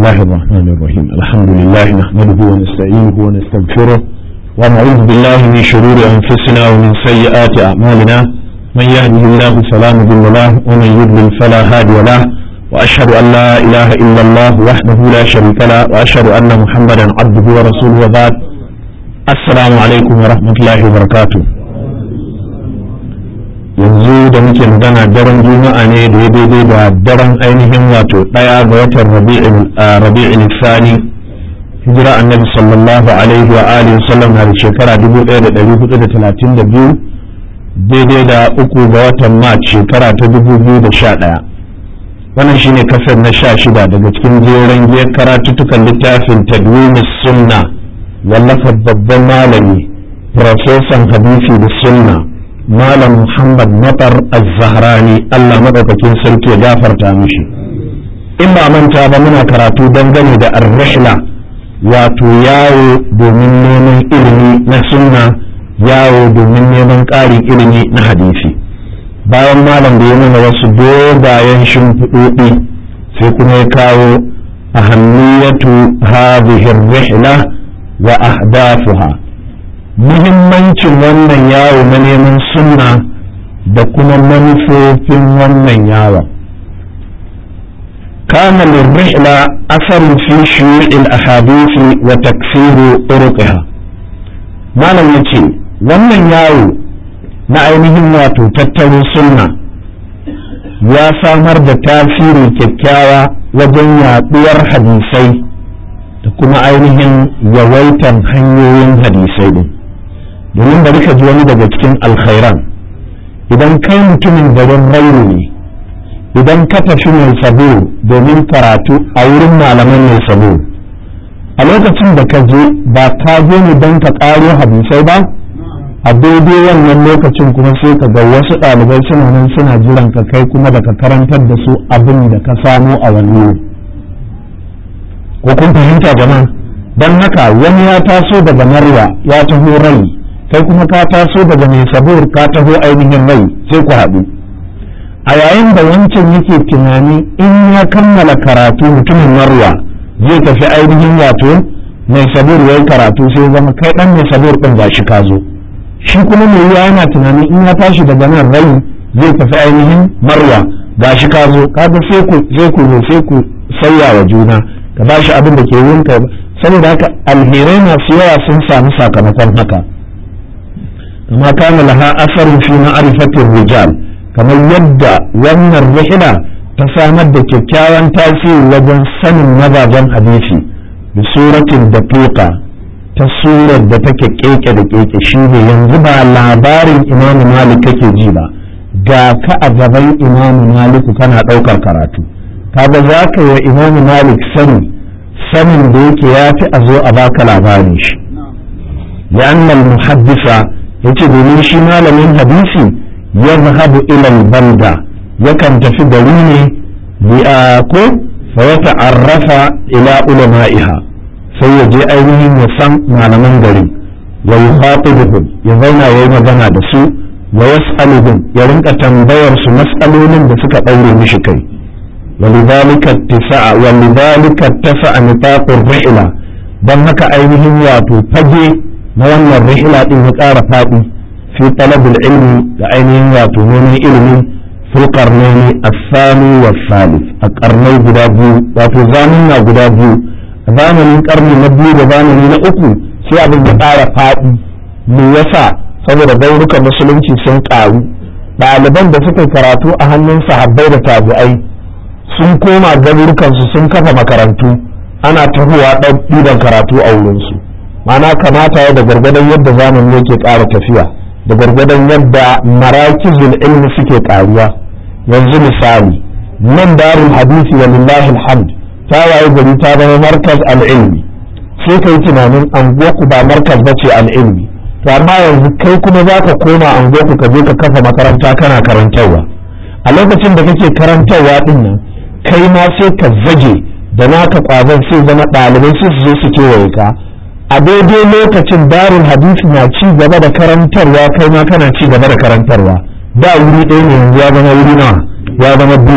الله الرحمن الرحيم الحمد لله نحمده ونستعينه ونستغفره ونعوذ بالله من شرور أنفسنا ومن سيئات أعمالنا من يهده الله فلا مضل له ومن يضلل فلا هادي له وأشهد أن لا إله إلا الله وحده لا شريك له وأشهد أن محمدا عبده ورسوله وبعد السلام عليكم ورحمة الله وبركاته yanzu da muke magana daren juma'a ne da ya daidai da daren ainihin wato ɗaya ga watan rabi'in sani hijira annabi sallallahu alaihi wa alihi sallam na da shekara 1432 daidai da uku ga watan mat shekara ta 2011 wannan shine kasar na sha shida daga cikin jeren giyar karatuttukan littafin tadwimis sunna wallafar babban malami profesan hadisi da sunna malam muhammad matar az-zahrani allah maɗaukakin sarki ya gafarta mishi in ba manta ba muna karatu dangane da ar-rihla wato yawo domin neman ilimi na sunna yawo domin neman ƙarin ilimi na hadisi bayan malam da ya nuna wasu dogayen shimfiɗoɗi sai kuma ya kawo ahammiyatu hadhihi ar-rihla wa ahdafuha muhimmancin wannan yawo na neman sunna da kuma manufofin wannan yawon كان للرحلة أثر في شيوع الأحاديث وتكثير طرقها ما لم يتي wannan yawo na ainihin wato tattaro sunna ya samar da tasiri kyakkyawa wajen yaɗuwar hadisai da kuma ainihin yawaitan hanyoyin hadisai din domin bari ka ji wani daga cikin alkhairan idan kai mutumin garin rauru ne idan ka tafi mai sabo domin karatu a wurin malaman mai sabo a lokacin da ka je ba ka je ne don ka ƙaro hadisai ba a daidai wannan lokacin kuma sai ka ga wasu ɗalibai suna nan suna jiran ka kai kuma da ka karantar da su abin da ka samo a wani ko kun fahimta jama'a don haka wani ya taso daga marwa ya taho rai kai kuma ka taso daga mai sabur ka taho ainihin rai sai ku haɗu a yayin da wancan yake tunani in ya kammala karatu mutumin marwa zai tafi ainihin wato mai sabur ya yi karatu sai zama kai ɗan mai sabur ɗin ba shi ka zo shi kuma mai yiwa yana tunani in ya tashi daga nan rai zai tafi ainihin marwa ga shi ka zo kaga sai ku sai ku sai ku sauya wa juna ka ba shi abin da ke yinka saboda haka alherai masu yawa sun samu sakamakon haka kama kana laha asarin fi ma'rifatir rijal kamar yadda wannan rihla ta samar da kyakkyawan tasiri wajen sanin mazajen hadisi da suratin daqiqa ta surar da take keke da keke shine yanzu ba labarin imam malik kake ji ba ga ka a gaban imam maliku kana ɗaukar karatu kaga za ka yi wa imam malik sani sanin da yake ya fi a zo a baka labarin shi لأن المحدث yace domin shi malamin hadisi ya zahabu ilal balda yakan tafi gari ne bi'a ko fa ya ta'arrafa ila ulama'iha sai ya je ainihin ya san malaman garin wa yukhatibuhum ya zauna yayi magana da su wa yas'aluhum ya rinka tambayar su mas'alolin da suka daure mishi kai ولذلك اتسع ولذلك اتسع نطاق الرحلة dan haka ainihin wato fage na wannan rihila din ya ƙara faɗi fi talabul ilmi da ainihin wato neman ilimin fil qarnaini as-sani was salis a karnai guda biyu wato zamanna guda biyu a zamanin karni na biyu da zamani na uku sai abin ya ƙara faɗi me yasa saboda gaurukan musulunci sun ƙaru ɗaliban da suka karatu a hannun sahabbai da tabi'ai sun koma garurukansu sun kafa makarantu ana tahowa ɗiban karatu a wurinsu mana kamata ya da gwargwadon yadda zamani yake ƙara tafiya da gwargwadon yadda marakizul ilmi suke ƙaruwa yanzu misali nan darul hadisi wa lillahi alhamd ta waye gari ta zama markaz al'ilmi sai kai tunanin anguwarku ba markaz ba ce al'ilmi to amma yanzu kai kuma za ka koma anguwarku ka je ka kafa makaranta kana karantarwa a lokacin da kake karantarwa din nan kai ma sai ka zage da naka kwazon sai zama ɗalibai sai su zo su kewaye ka a daidai lokacin darul hadisi na ci gaba da karantarwa kai ma kana ci gaba da karantarwa da wuri ɗaya ne yanzu ya zama wuri nawa ya zama biyu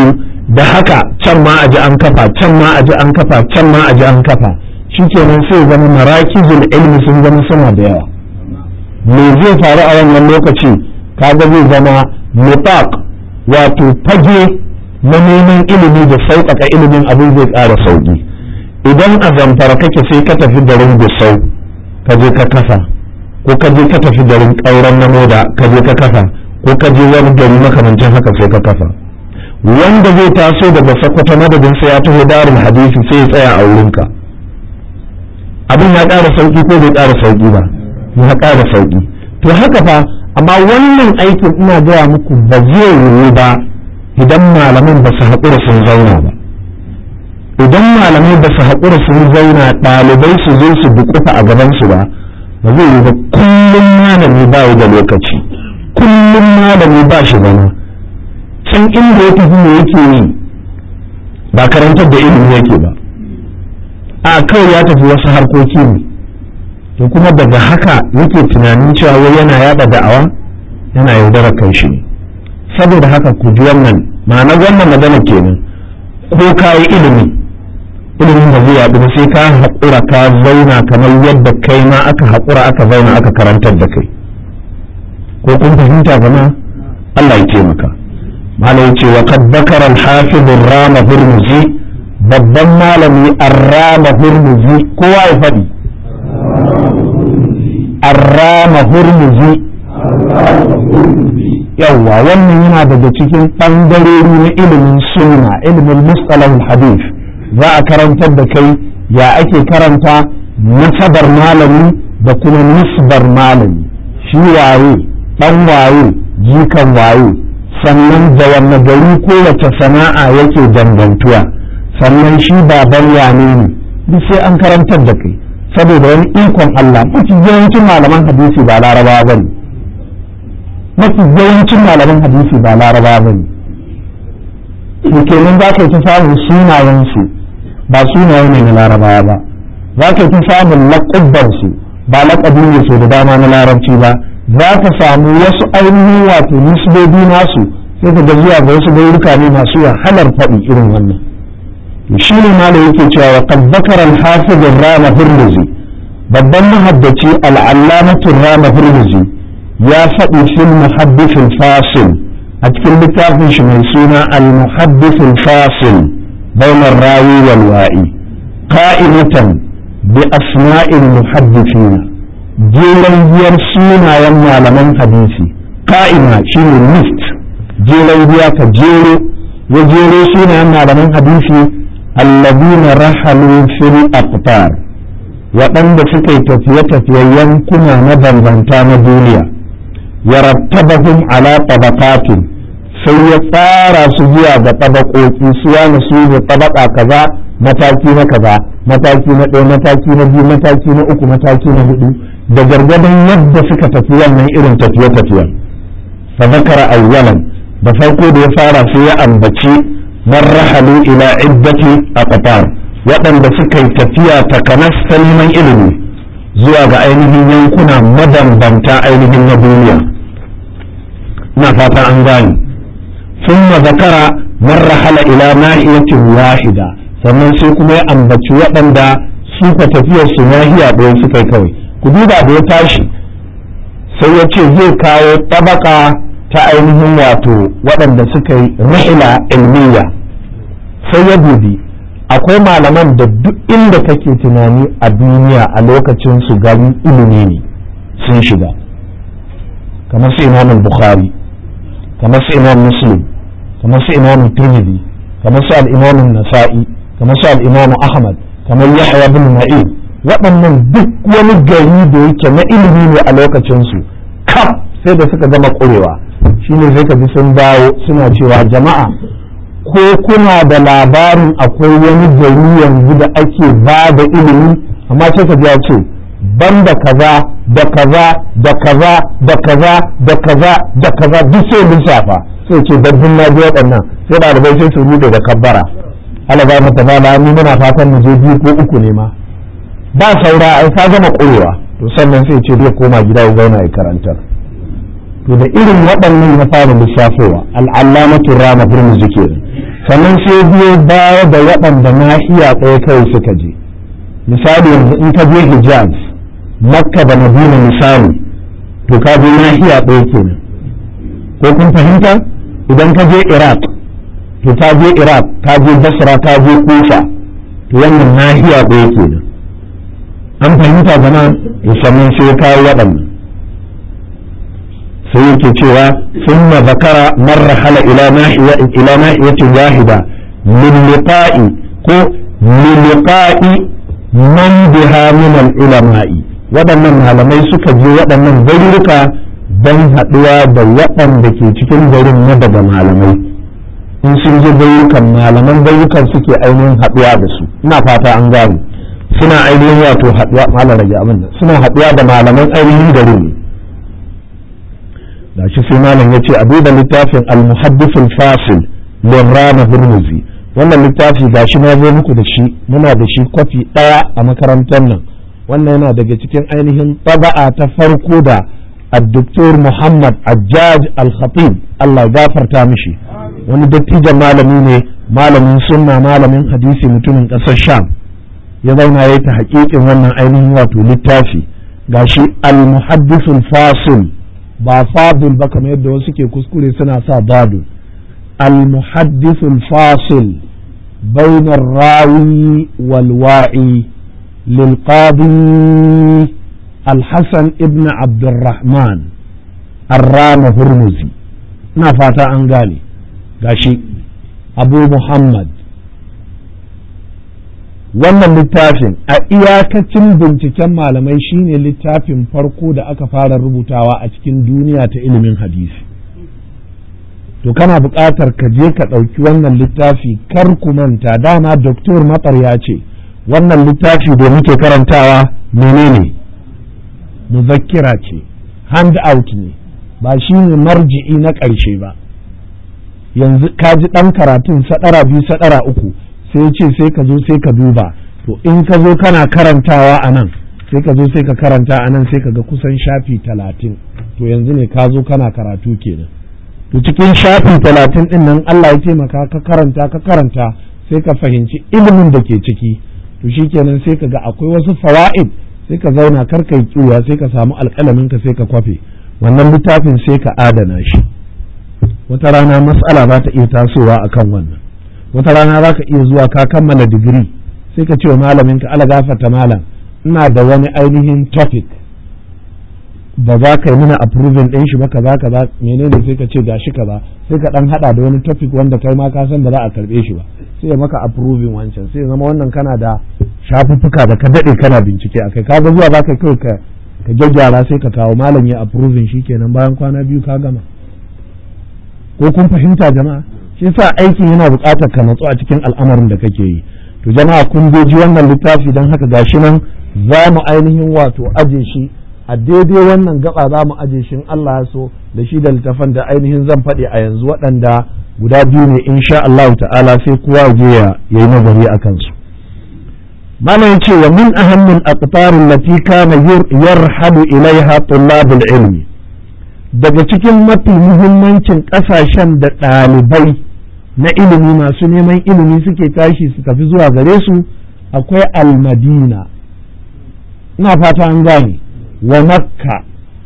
da haka can ma a ji an kafa can ma a ji an kafa can ma a ji an kafa shikenan sai zama marakizul ilmi sun zama suna da yawa me zai faru a wannan lokaci kaga zai zama nifaq wato fage na neman ilimi da sauƙaƙa ilimin abin zai ƙara sauƙi idan a zamfara kake sai ka tafi garin gusau ka je ka kafa ko ka je ka tafi garin ƙauren na moda ka je ka kafa ko ka je wani gari makamancin haka sai ka kafa wanda zai taso daga sakwata madadin sai ya taho darin hadisi sai ya tsaya a wurinka abin ya ƙara sauƙi ko bai ƙara sauƙi ba ya ƙara sauƙi to haka fa amma wannan aikin ina gaya muku ba zai yiwu ba idan malaman ba su haƙura sun zauna ba idan malamai ba su haƙura sun zauna ɗalibai su zo su bukufa a gabansu ba ba zai yiwu ba kullum malami ba da lokaci kullum malami ba shi zama can inda ya tafi me yake yi ba karantar da ilimi yake ba a kawai ya tafi wasu harkoki ne to kuma daga haka yake tunanin cewa wai yana yada da'awa yana yaudarar kai shi ne saboda haka ku ji wannan ma'ana wannan magana kenan ko ka yi ilimi ilimin da zai yaɗu ba sai ka haƙura ka zauna kamar yadda kai ma aka haƙura aka zauna aka karantar da kai ko kun fahimta gama Allah ya taimaka malam ce wa kad bakara al-hafiz rama hurmuzi babban malami ar-rama hurmuzi kowa ya faɗi ar-rama hurmuzi yawwa wannan yana daga cikin ɓangarori na ilimin sunna ilimin mustalahul hadith za a karantar da kai ya ake karanta nasabar malami da kuma nisbar malami shi waye ɗan waye jikan waye sannan da wanne gari kowace sana'a yake dangantuwa sannan shi baban wane ne duk sai an karantar da kai saboda wani ikon Allah mafi yawancin malaman hadisi ba larabawa ba ne mafi yawancin malaman hadisi ba larabawa ba ne kenan za ka yi ta samun sunayensu ba sunaye ne na larabawa ba za ka yi ta samun laƙubbansu ba laƙabi ne so da dama na larabci ba za ka samu wasu ainihin wato nisbobi nasu sai ka ga zuwa ga wasu gauruka ne masu wahalar faɗi irin wannan shi ne malam yake cewa wa qad zakara al-hafiz rama hurmuzi babban muhaddaci al-allamatu rama hurmuzi ya faɗi fil muhaddith al-fasil a cikin littafin shi mai suna al-muhaddith al-fasil bain ar-rawi wal wa'i qa'imatan bi asma'il muhaddithin jeran biyar sunayen malaman hadisi ka'ima shine list jeran biya ka jero ya jero sunayen malaman hadisi allazina rahalu fil aqtar waɗanda suka yi tafiye-tafiyen yankuna na bambanta na duniya ya rattabahum ala tabaqatin sai ya tsara su zuwa ga tabakoki su wani su ne tabaka kaza mataki na kaza mataki na ɗaya mataki na biyu mataki na uku mataki na hudu da gargadon yadda suka tafi wannan irin tafiye-tafiyen fa zakara awwalan da farko da ya fara sai ya ambaci man rahalu ila iddati aqtar waɗanda suka yi tafiya takanas ta neman ilimi zuwa ga ainihin yankuna mabambanta ainihin na duniya na fata an gani ثم ذكر من رحل إلى ناحية واحدة sannan sai kuma ya ambaci waɗanda suka tafiyar su nahiya ɗaya suka yi kawai ku duba da ya tashi sai ya ce zai kawo tabaka ta ainihin wato waɗanda suka yi rahila ilmiya sai ya dubi akwai malaman da duk inda kake tunani a duniya a lokacin su gani ilimi ne sun shiga kamar su imam bukhari kamar su imam muslim kamar su imam tirmidhi kamar su al-imam nasa'i kamar su al-imam ahmad kamar yahya bin ma'in waɗannan duk wani gari da yake na ilimi ne a lokacin su kaf sai da suka gama ƙurewa shine sai ka ji sun dawo suna cewa jama'a ko kuna da labarin akwai wani gari yanzu da ake ba da ilimi amma sai ka ji ya ce banda kaza da kaza da kaza da kaza da kaza da kaza duk sai lissafa sai ce dabbin na ji waɗannan sai ɗalibai sai su rude da kabbara ala ba mata ba ni muna fatan mu je biyu ko uku ne ma ba saura ai ka gama ƙurewa to sannan sai ce zai koma gida ya zauna ya karantar to da irin waɗannan ya fara lissafowa al'allamatu rama birnin kenan sannan sai biyo baya da waɗanda nahiya ɗaya kawai suka je misali yanzu in ka je hijaz makka da madina misali to ka je nahiya ɗaya kenan ko kun fahimta idan ka je iraq to ka je iraq ka je basra ka je kufa to wannan nahiya ɗaya kenan an fahimta zama musamman sai kawo waɗannan sai yake cewa sun ma zakara marra hala ila nahiyatin wahida min liqa'i ko min liqa'i man biha min al-ulama'i waɗannan malamai suka je waɗannan garuruka don haɗuwa da waɗanda ke cikin garin na daga malamai in sun je garurukan malaman garurukan suke ainihin haɗuwa da su ina fata an gane suna ainihin wato haɗuwa malam rage abin nan suna haɗuwa da malaman ainihin garin ne gashi sai malam ya ce a duba littafin al-muhaddithul fasil limrana hurmuzi wannan littafi gashi na zo muku da shi muna da shi kwafi ɗaya a makarantar nan wannan yana daga cikin ainihin taba'a ta farko da الدكتور محمد عجاج الخطيب الله غافر تامشي wani dattijan malami ne malamin sunna malamin hadisi mutumin ƙasar sham ya zauna ya ta haƙiƙin wannan ainihin wato littafi gashi al-muhaddisul fasil ba fadil ba kamar yadda wasu ke kuskure suna sa badu al-muhaddisul fasil bainar rawi wal wa'i lil qadi الحسن ابن عبد الرحمن الرام هرمزي ina fata an gane gashi abu muhammad wannan littafin a iyakacin binciken malamai shine littafin farko da aka fara rubutawa a cikin duniya ta ilimin hadisi to kana buƙatar ka je ka ɗauki wannan littafi kar ku manta dama doktor matsar ya ce wannan littafi da muke karantawa menene muzakkira ce hand out ne ba shi ne marji'i na ƙarshe ba yanzu ka ji ɗan karatun saɗara biyu saɗara uku sai ce sai ka zo sai ka duba to in ka zo kana karantawa a nan sai ka zo sai ka karanta a nan sai ka ga kusan shafi talatin to yanzu ne ka zo kana karatu kenan to cikin shafi talatin ɗin nan Allah ya taimaka ka karanta ka karanta sai ka fahimci ilimin da ke ciki to shikenan sai ka ga akwai wasu fawa'id sai ka zauna kar ka yi kiwa sai ka samu alƙalamin ka sai ka kwafe wannan littafin sai ka adana shi wata rana matsala za ta iya tasowa akan wannan wata rana za ka iya zuwa ka kammala digiri sai ka ce wa malamin ka ala gafarta malam ina da wani ainihin topic ba za ka yi mana approving ɗin shi ba kaza kaza menene sai ka ce gashi kaza sai ka dan hada da wani topic wanda kai ma ka san ba za a karbe shi ba sai ya maka approving wancan sai ya zama wannan kana da shafuffuka da ka dade kana bincike akai ka ga zuwa zaka kai ka ka gyaggyara sai ka kawo malam ya approving kenan bayan kwana biyu ka gama ko kun fahimta jama'a shi yasa aikin yana buƙatar ka natsu a cikin al'amarin da kake yi to jama'a kun ji wannan littafi dan haka gashi nan za mu ainihin wato aje shi a daidai wannan gaba za mu aje shi Allah ya so da shi da littafan da ainihin zan faɗi a yanzu waɗanda guda biyu ne insha Allah ta'ala sai kowa je ya yi nazari a kansu malam ce wa min ahammin aqtarin lati kana yarhabu ilaiha tullabul ilmi daga cikin mafi muhimmancin ƙasashen da ɗalibai na ilimi masu neman ilimi suke tashi su tafi zuwa gare su akwai almadina ina fata an gane ومكة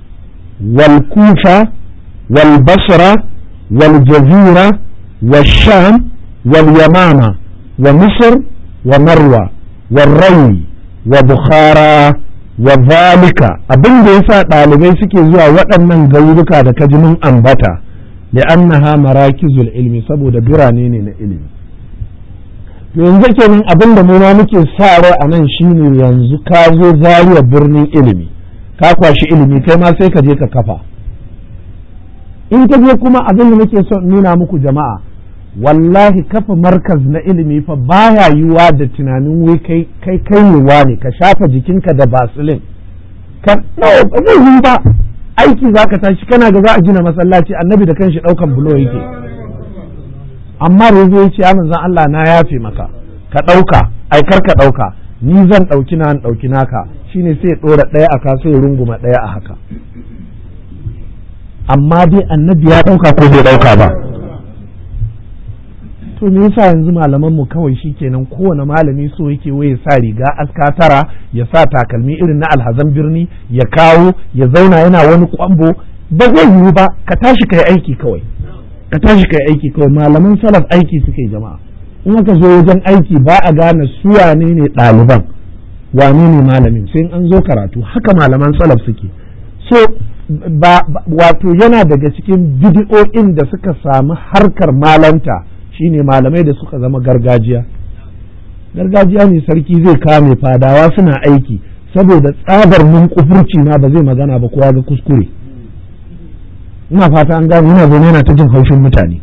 والكوفة والبصرة والجزيرة والشام واليمامة ومصر ومروة والري وبخارى وذلك abin da yasa ɗalibai suke zuwa waɗannan garuruka da kajimin ambata li'annaha marakizul ilmi saboda birane ne na ilimi to yanzu kenan abin da mu ma muke sa rai a nan shine yanzu ka zo zariya birnin ilimi ka kwashi ilimi kai ma sai ka je ka kafa in ka je kuma abin da muke son nuna muku jama'a wallahi kafa markaz na ilimi fa baya yiwa da tunanin wai kai kai kai ne ka shafa jikinka da basilin ka no ba zai yi ba aiki zaka tashi kana ga za a gina masallaci annabi da kanshi daukan bulo yake amma rezo ya ce ya manzon Allah na yafe maka ka dauka ai kar ka dauka ni zan dauki na dauki naka shine sai ya ɗora ɗaya a kaso ya runguma ɗaya a haka amma dai annabi ya ɗauka ko bai ɗauka ba to me yasa yanzu malaman mu kawai shikenan kowane malami so yake waye sa riga aska tara ya sa takalmi irin na alhazan birni ya kawo ya zauna yana wani kwambo ba zai yiwu ba ka tashi kai aiki kawai ka tashi kai aiki kawai malaman salaf aiki suke jama'a in aka zo wajen aiki ba a gane su wane ne ɗaliban wane ne malamin sai an zo karatu haka malaman salaf suke so ba wato yana daga cikin bidiyo'in da suka samu harkar malanta shine malamai da suka zama gargajiya gargajiya ne sarki zai kame fadawa suna aiki saboda tsabar mun kufurci ma ba zai magana ba kowa ga kuskure ina fata an gane yana zaune yana ta jin haushin mutane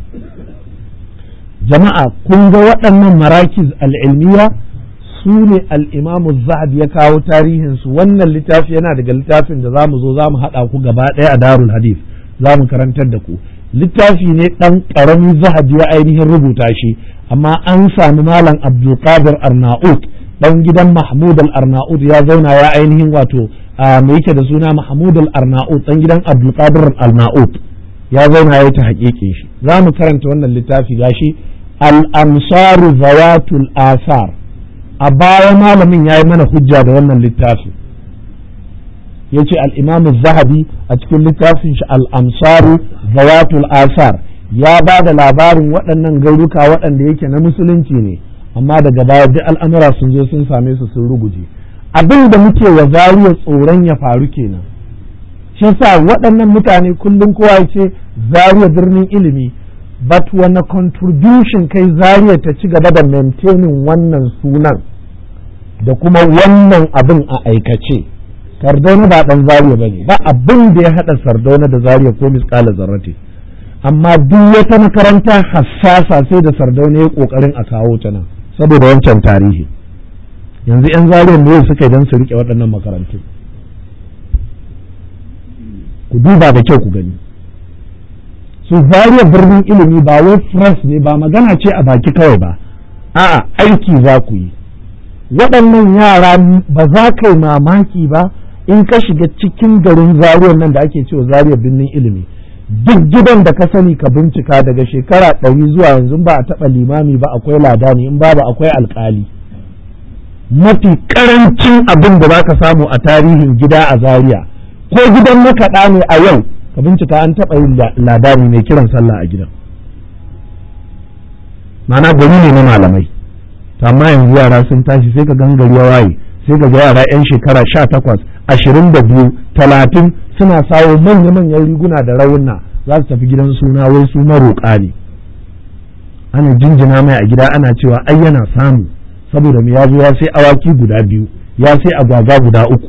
jama'a kun ga waɗannan marakiz al'ilmiya su ne al'imamu zahabi ya kawo tarihinsu wannan littafi yana daga littafin da za mu zo za mu haɗa ku gaba ɗaya a darul hadith za mu karantar da ku littafi ne ɗan ƙaramin zahabi ya ainihin rubuta shi amma an sami malam abdulkadir arnaut ɗan gidan mahmud al-arnaut ya zauna ya ainihin wato mai yake da suna mahmud al-arnaut ɗan gidan abdulkadir arnaut ya zauna ya ta haƙiƙin shi za mu karanta wannan littafi gashi al-amsaru zawatul asar a baya malamin ya yi mana hujja da wannan littafi ya ce al'imamu zahabi a cikin littafin shi al'amsaru zawatul asar ya ba da labarin waɗannan garuka waɗanda yake na musulunci ne amma daga baya duk al'amura sun zo sun same su sun ruguje abin da muke wa zariya tsoron ya faru kenan shi yasa waɗannan mutane kullum kowa ya ce zariya birnin ilimi but wani contribution kai zariya ta ci gaba da maintaining wannan sunan da kuma wannan abin a aikace sardauna ba dan zariya ba ne ba abin da ya haɗa sardauna da zariya ko miskala zarrate amma duk wata makaranta hassasa sai da sardauna ya ƙoƙarin a kawo ta nan saboda wancan tarihi yanzu 'yan zariyar ne suka yi don su riƙe waɗannan makarantu ku duba da kyau ku gani su zariya birnin ilimi ba wai fresh ne ba magana ce a baki kawai ba a'a aiki za ku yi waɗannan yara ba za ka yi mamaki ba in ka shiga cikin garin zariyar nan da ake cewa zariyar birnin ilimi duk gidan da ka sani ka bincika daga shekara ɗari zuwa yanzu ba a taɓa limami ba akwai ladani in babu akwai alƙali mafi ƙarancin abin da za ka samu a tarihin gida a zariya ko gidan makaɗa ne a yau ka bincika an taɓa yin ladani mai kiran sallah a gidan mana gari ne na malamai amma yanzu yara sun tashi sai ka gangari ya waye sai ka ga yara yan shekara sha takwas ashirin da biyu talatin suna sawo manya-manyan riguna da rawuna za su tafi gidan suna wai su maroƙa ne ana jinjina mai a gida ana cewa ai yana samu saboda mu ya zo ya sai awaki guda biyu ya sai agwagwa guda uku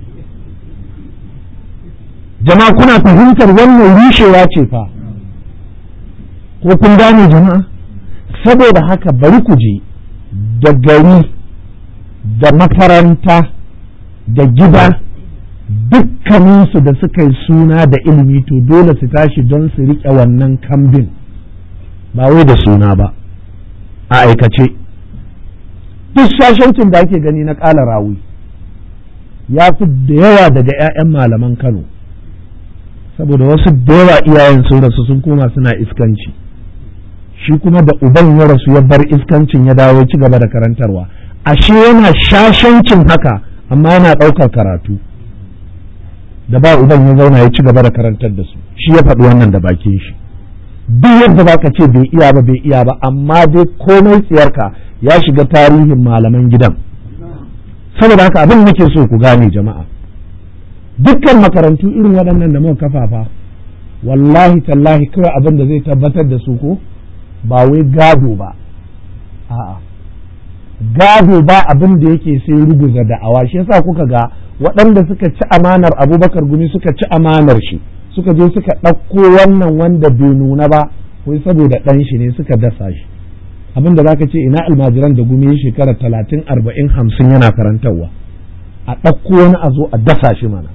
jama'a kuna fahimtar wannan rushewa ce fa ko kun gane jama'a saboda haka bari ku je da gari da makaranta da gida dukkaninsu da suka yi suna da ilimi to dole su tashi don su riƙe wannan kambin ba wai da suna ba a aikace duk shashancin da ake gani na ƙala rawi ya fi da yawa daga 'ya'yan malaman kano saboda wasu da yawa iyayen sun rasu sun koma suna iskanci shi kuma da uban ya rasu ya bar iskancin ya dawo ci gaba da karantarwa ashe yana shashancin haka amma yana ɗaukar karatu da ba uban ya zauna ya ci gaba da karantar da su shi ya faɗi wannan da bakin shi duk yadda ba ka ce bai iya ba bai iya ba amma dai komai tsiyarka ya shiga tarihin malaman gidan saboda haka abin nake so ku gane jama'a dukkan makarantu irin waɗannan da muka kafafa wallahi tallahi kawai abin da zai tabbatar da su ko ba wai gado ba a'a gado ba abin da yake sai ruguza da'awa shi yasa kuka ga waɗanda suka ci amanar abubakar gumi suka ci amanar shi suka je suka ɗauko wannan wanda bai nuna ba wai saboda ɗan shi ne suka dasa shi abin da zaka ce ina almajiran da gumi shekara talatin arba'in hamsin yana karantarwa a ɗauko wani a zo a dasa shi mana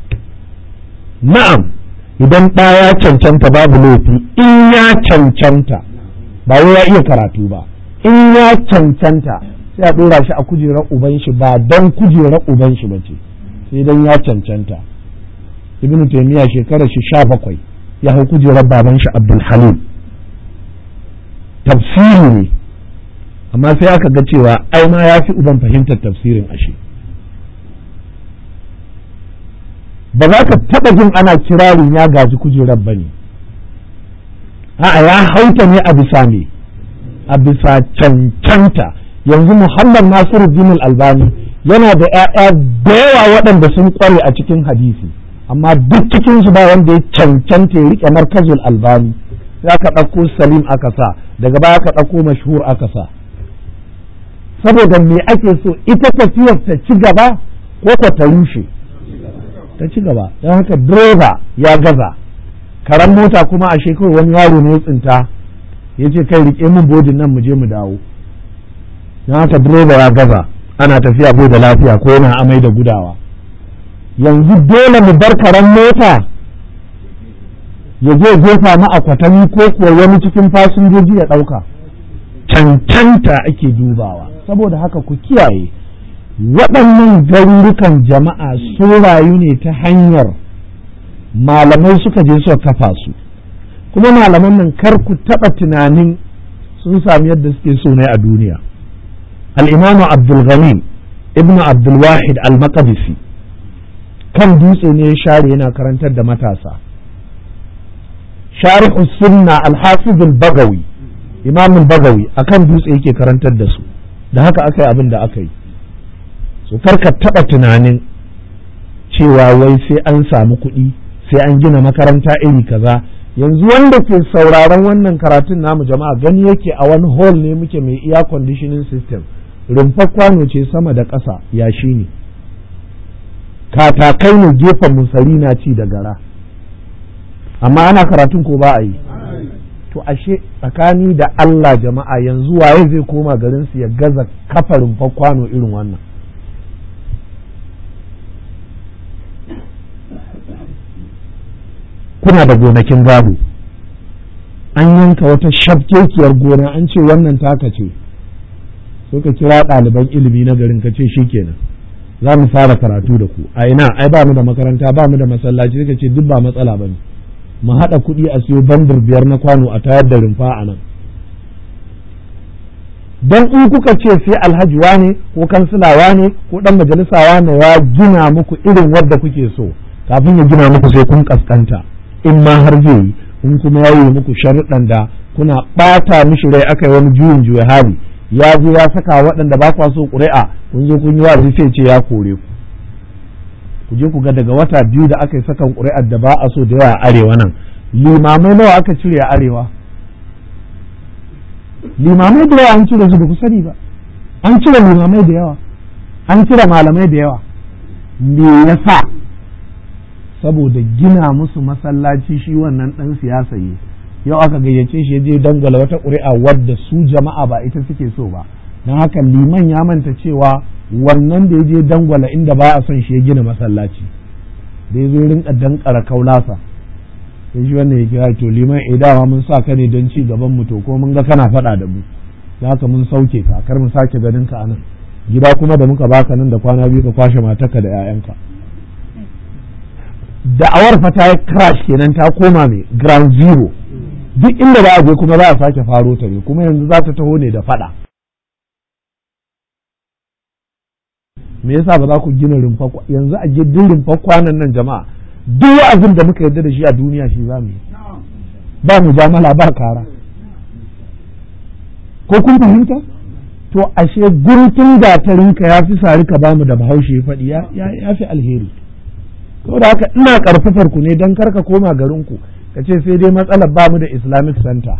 na'am idan ɗa ya cancanta babu laifi in ya cancanta ba wai ya iya karatu ba in ya cancanta sai a ɗora shi a kujerar uban shi ba don kujerar uban shi ba ce sai don ya cancanta ibnu taymiya shekarar shi sha bakwai ya hau kujerar baban shi abdul halim tafsiri ne amma sai aka ga cewa ai ma ya fi uban fahimtar tafsirin ashe ba za ka taɓa jin ana kirarin ya gaji kujerar ba ne a'a ya hauta ne a bisa ne a bisa cancanta yanzu muhammad nasiru dinul albani yana da 'ya'ya da yawa waɗanda sun ƙware a cikin hadisi amma duk cikinsu ba wanda ya cancanta ya riƙe markazul albani sai aka ɗauko salim aka sa daga baya aka ɗauko mashhur aka sa saboda me ake so ita tafiyar ta ci gaba ko ta ta rushe ta ci gaba don haka direba ya gaza karan mota kuma a shekaru wani yaro ne ya tsinta ya ce kai rike min bodin nan mu je mu dawo don haka direba ya gaza ana tafiya bai da lafiya ko yana amai da gudawa yanzu dole mu bar karan mota ya je jefa mu a kwatami ko kuwa wani cikin fasinjoji ya ɗauka cancanta ake dubawa saboda haka ku kiyaye waɗannan garurukan jama'a sun rayu ne ta hanyar malamai suka je suka kafa su kuma malaman nan kar ku taɓa tunanin sun sami yadda suke so ne a duniya al'imamu abdulghani ibn abdulwahid al-maqdisi kan dutse ne ya share yana karantar da matasa shari'u sunna al-hafiz al-bagawi imam bagawi akan dutse yake karantar da su da haka aka yi abin da aka yi so karka taɓa tunanin cewa wai sai an samu kuɗi sai an gina makaranta iri kaza yanzu wanda ke sauraron wannan karatun namu jama'a gani yake a wani hall ne muke mai air conditioning system rumfar kwano ce sama da ƙasa yashi ne katakai ne gefen musari na ci da gara amma ana karatun ko ba a yi to ashe tsakani da Allah jama'a yanzu waye zai koma garinsu ya gaza kafa rumfar kwano irin wannan kuna da gonakin gado an yanka wata shafkekiyar gona an ce wannan taka ce sai ka kira ɗaliban ilimi na garin ka ce shikenan za mu fara karatu da ku a ina ai ba mu da makaranta ba mu da masallaci sai ka ce duk ba matsala ba ne mu haɗa kuɗi a siyo bandir biyar na kwano a tayar da rumfa a nan don in kuka ce sai alhaji wane ko kansila ne ko ɗan majalisa wane ya gina muku irin wadda kuke so kafin ya gina muku sai kun kaskanta in ma har zai yi in kuma ya yi muku sharuɗan da kuna ɓata mishi rai aka yi wani juyin juya hali ya zo ya saka waɗanda ba kwa so ƙuri'a kun zo kun yi wa sai ce ya kore ku ku je ku ga daga wata biyu da aka yi sakan ƙuri'ar da ba a so da yawa a arewa nan limamai nawa aka cire a arewa limamai da yawa an cire su ba ku sani ba an cire limamai da yawa an cire malamai da yawa me yasa saboda gina musu masallaci shi wannan ɗan siyasa yi yau aka gayyace shi je dangwala wata ƙuri'a wadda su jama'a ba ita suke so ba don haka liman ya manta cewa wannan da ya je dangwala inda ba a son shi ya gina masallaci da ya zo rinka dankara kaulasa sai shi wannan ya kira to liman eh dama mun sa ka ne don ci gaban mu to ko mun ga kana faɗa da mu da haka mun sauke ka kar mu sake ganin ka anan gida kuma da muka baka nan da kwana biyu ka kwashe matarka da 'ya'yanka da'awar fa ta crash kenan ta koma mai ground zero duk inda za a je kuma za a sake faro ta ne kuma yanzu za ta taho ne da fada me yasa ba za ku gina rumfa yanzu a gidan rumfa kwanan nan jama'a duk wa'azin da muka yarda da shi a duniya shi za mu yi ba mu jamala ba kara ko kun fahimta to ashe guntun gatarinka ya fi sari ka bamu da bahaushe ya faɗi ya fi alheri saboda haka ina karfafar ku ne don karka koma garinku ka ce sai dai matsalar bamu da islamic center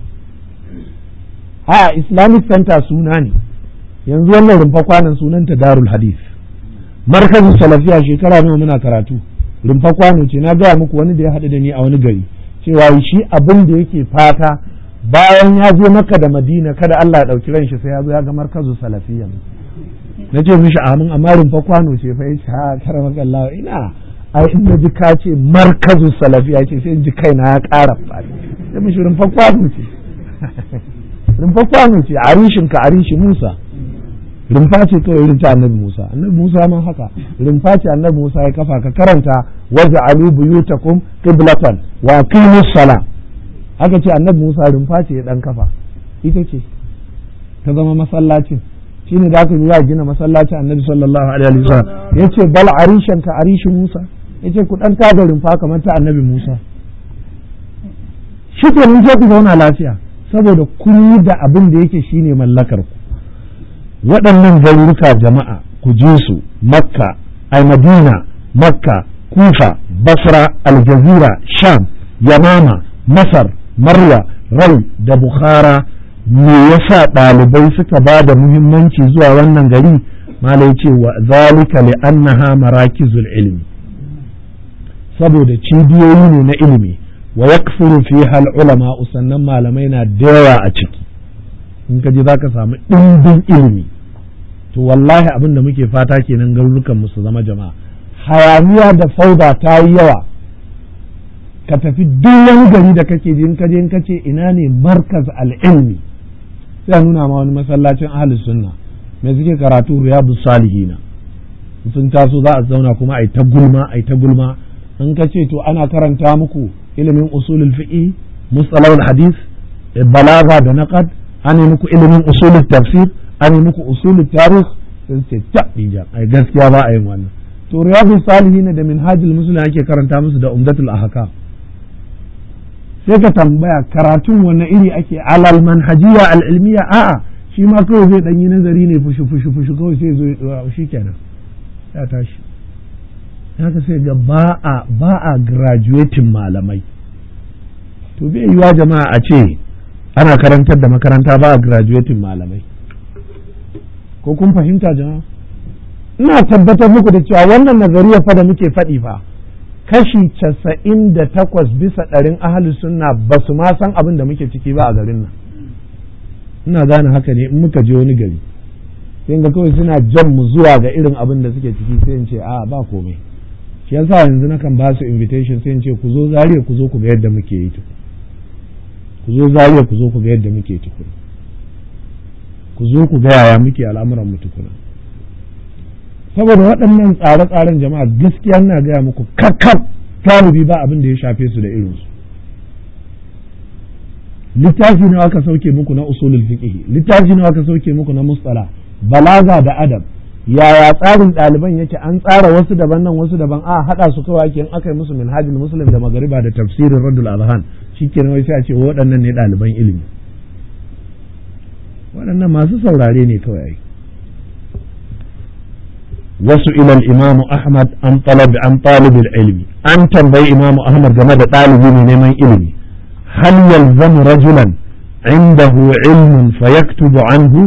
a islamic center suna ne yanzu wannan rumfa kwanan sunanta darul hadith markazin salafiya shekara nawa muna karatu rumfa kwano ce na gaya muku wani da ya haɗu da ni a wani gari cewa shi abin da yake fata bayan ya je maka da madina kada Allah ya ɗauki ran shi sai ya zo ya ga markazin salafiya na ce mishi amin amma rumfa kwano ce fa yace ha karama Allah ina ai in na ji ka ce markazu salafiya ce sai in ji kaina ya ƙara fadi sai mishi rumfa kwano ce rumfa kwano ce arishin ka arishi Musa rumfa ce kawai irin ta annabi Musa annabi Musa ma haka rumfa ce annabi Musa ya kafa ka karanta waje alu buyutakum qiblatan wa aqimus sala aka ce annabi Musa rumfa ce ya dan kafa ita ce ta zama masallacin shine da aka zuwa gina masallacin annabi sallallahu alaihi wasallam yace bal arishan ka arishi Musa yace ku dan tada rumfa kamar ta annabi Musa shi ke mun je ku zauna lafiya saboda kun yi da abin da yake shine mallakar ku waɗannan garuruka jama'a ku je su makka ai madina makka kufa basra aljazira sham yamama masar marwa rai da bukhara me yasa ɗalibai suka ba da muhimmanci zuwa wannan gari malai ce wa zalika li annaha marakizul ilmi saboda cibiyoyi ne na ilimi wa yakfuru fiha al ulama sannan malamai na da yawa a ciki in ka je zaka samu ɗimbin ilimi to wallahi abin da muke fata kenan garurukan mu su zama jama'a hayaniya da fauda ta yi yawa ka tafi duk wani gari da kake ji in kaje in kace ina ne markaz al-ilmi sai a nuna ma wani masallacin ahlus sunna me suke karatu riyadus salihina sun taso za a zauna kuma ai ta gulma ai ta gulma in ka ce to ana karanta muku ilimin usulul fiqh mustalahul hadith balaga da naqad an yi muku ilimin usulul tafsir an yi muku usulul tarikh sai ce ta ai gaskiya ba a yin wannan to riyadus salihin da minhajul muslim ake karanta musu da umdatul ahkam sai ka tambaya karatun wani iri ake alal manhajiya al'ilmiya a'a shi ma kawai zai ɗanyi nazari ne fushi fushi fushi kawai sai zo ya shi kenan ya tashi haka sai ga ba a ba a graduating malamai to bai yiwa jama'a a ce ana karantar da makaranta ba a graduating malamai ko kun fahimta jama'a ina tabbatar muku da cewa wannan nazariya fa da muke faɗi fa kashi casa'in da takwas bisa ɗarin ahalus sunna ba su ma san abin da muke ciki ba a garin nan ina gane haka ne in muka je wani gari sai ga kawai suna jan mu zuwa ga irin abin da suke ciki sai in ce a ba komai shi yasa yanzu na kan ba su invitation sai in ce ku zo zariya ku zo ku ga yadda muke yi tukun ku zo zariya ku zo ku ga yadda muke tukun ku zo ku ga yaya muke al'amuran mu tukuna saboda waɗannan tsare-tsaren jama'a gaskiya na gaya muku kakkab galibi ba abin da ya shafe su da irinsu littafi nawa aka sauke muku na usulul fiqh littafi nawa aka sauke muku na mustala balaga da adab yaya tsarin ɗaliban yake an tsara wasu daban nan wasu daban a haɗa su kawai ake in aka yi musu minhajul muslim da magariba da tafsirin radul azhan shikenan wai sai a ce waɗannan ne ɗaliban ilimi waɗannan masu saurare ne kawai ai wasu ilal imamu ahmad an talab an talibul ilmi an tambayi imamu ahmad game da ɗalibi ne neman ilimi hal yalzamu rajulan indahu ilmun fayaktubu anhu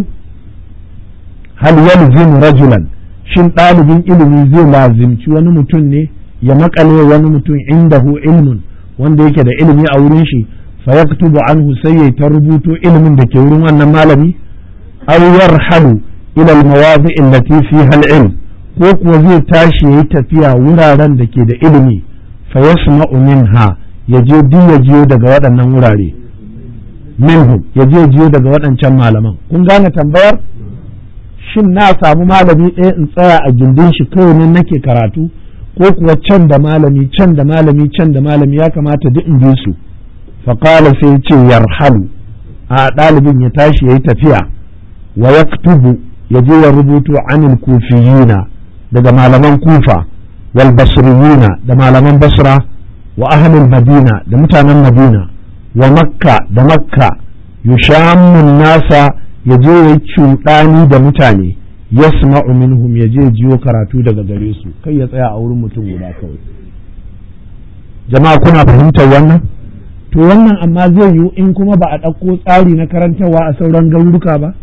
hal yalzimu rajulan shin ɗalibin ilimi zai lazimci wani mutum ne ya makale wani mutum indahu ilmun wanda yake da ilimi a wurin shi fayaktubu anhu sai ya ta rubuto ilimin da ke wurin wannan malami aw yarhalu ila al-mawadi' allati fiha al-ilm ko kuwa zai tashi yayi tafiya wuraren da ke da ilimi fa yasma'u minha ya je duk ya jiyo daga waɗannan wurare minhum ya je jiyo daga waɗancan malaman kun gane tambayar shin na samu malami ɗaya in tsaya a gindin shi kawai nan nake karatu ko kuwa can da malami can da malami can da malami ya kamata duk in bi su faƙala sai ce yarhalu a ɗalibin ya tashi ya yi tafiya wa yaktubu ya je ya rubutu anil kufiyina daga malaman kufa wal basriyina da malaman basra wa ahlul madina da mutanen madina wa makka da makka yushammun nasa ya je ya cuɗani da mutane yasma'u minhum ya je jiyo karatu daga gare su kai ya tsaya a wurin mutum guda kawai jama'a kuna fahimtar wannan to wannan amma zai yiwu in kuma ba a ɗauko tsari na karantarwa a sauran garuruka ba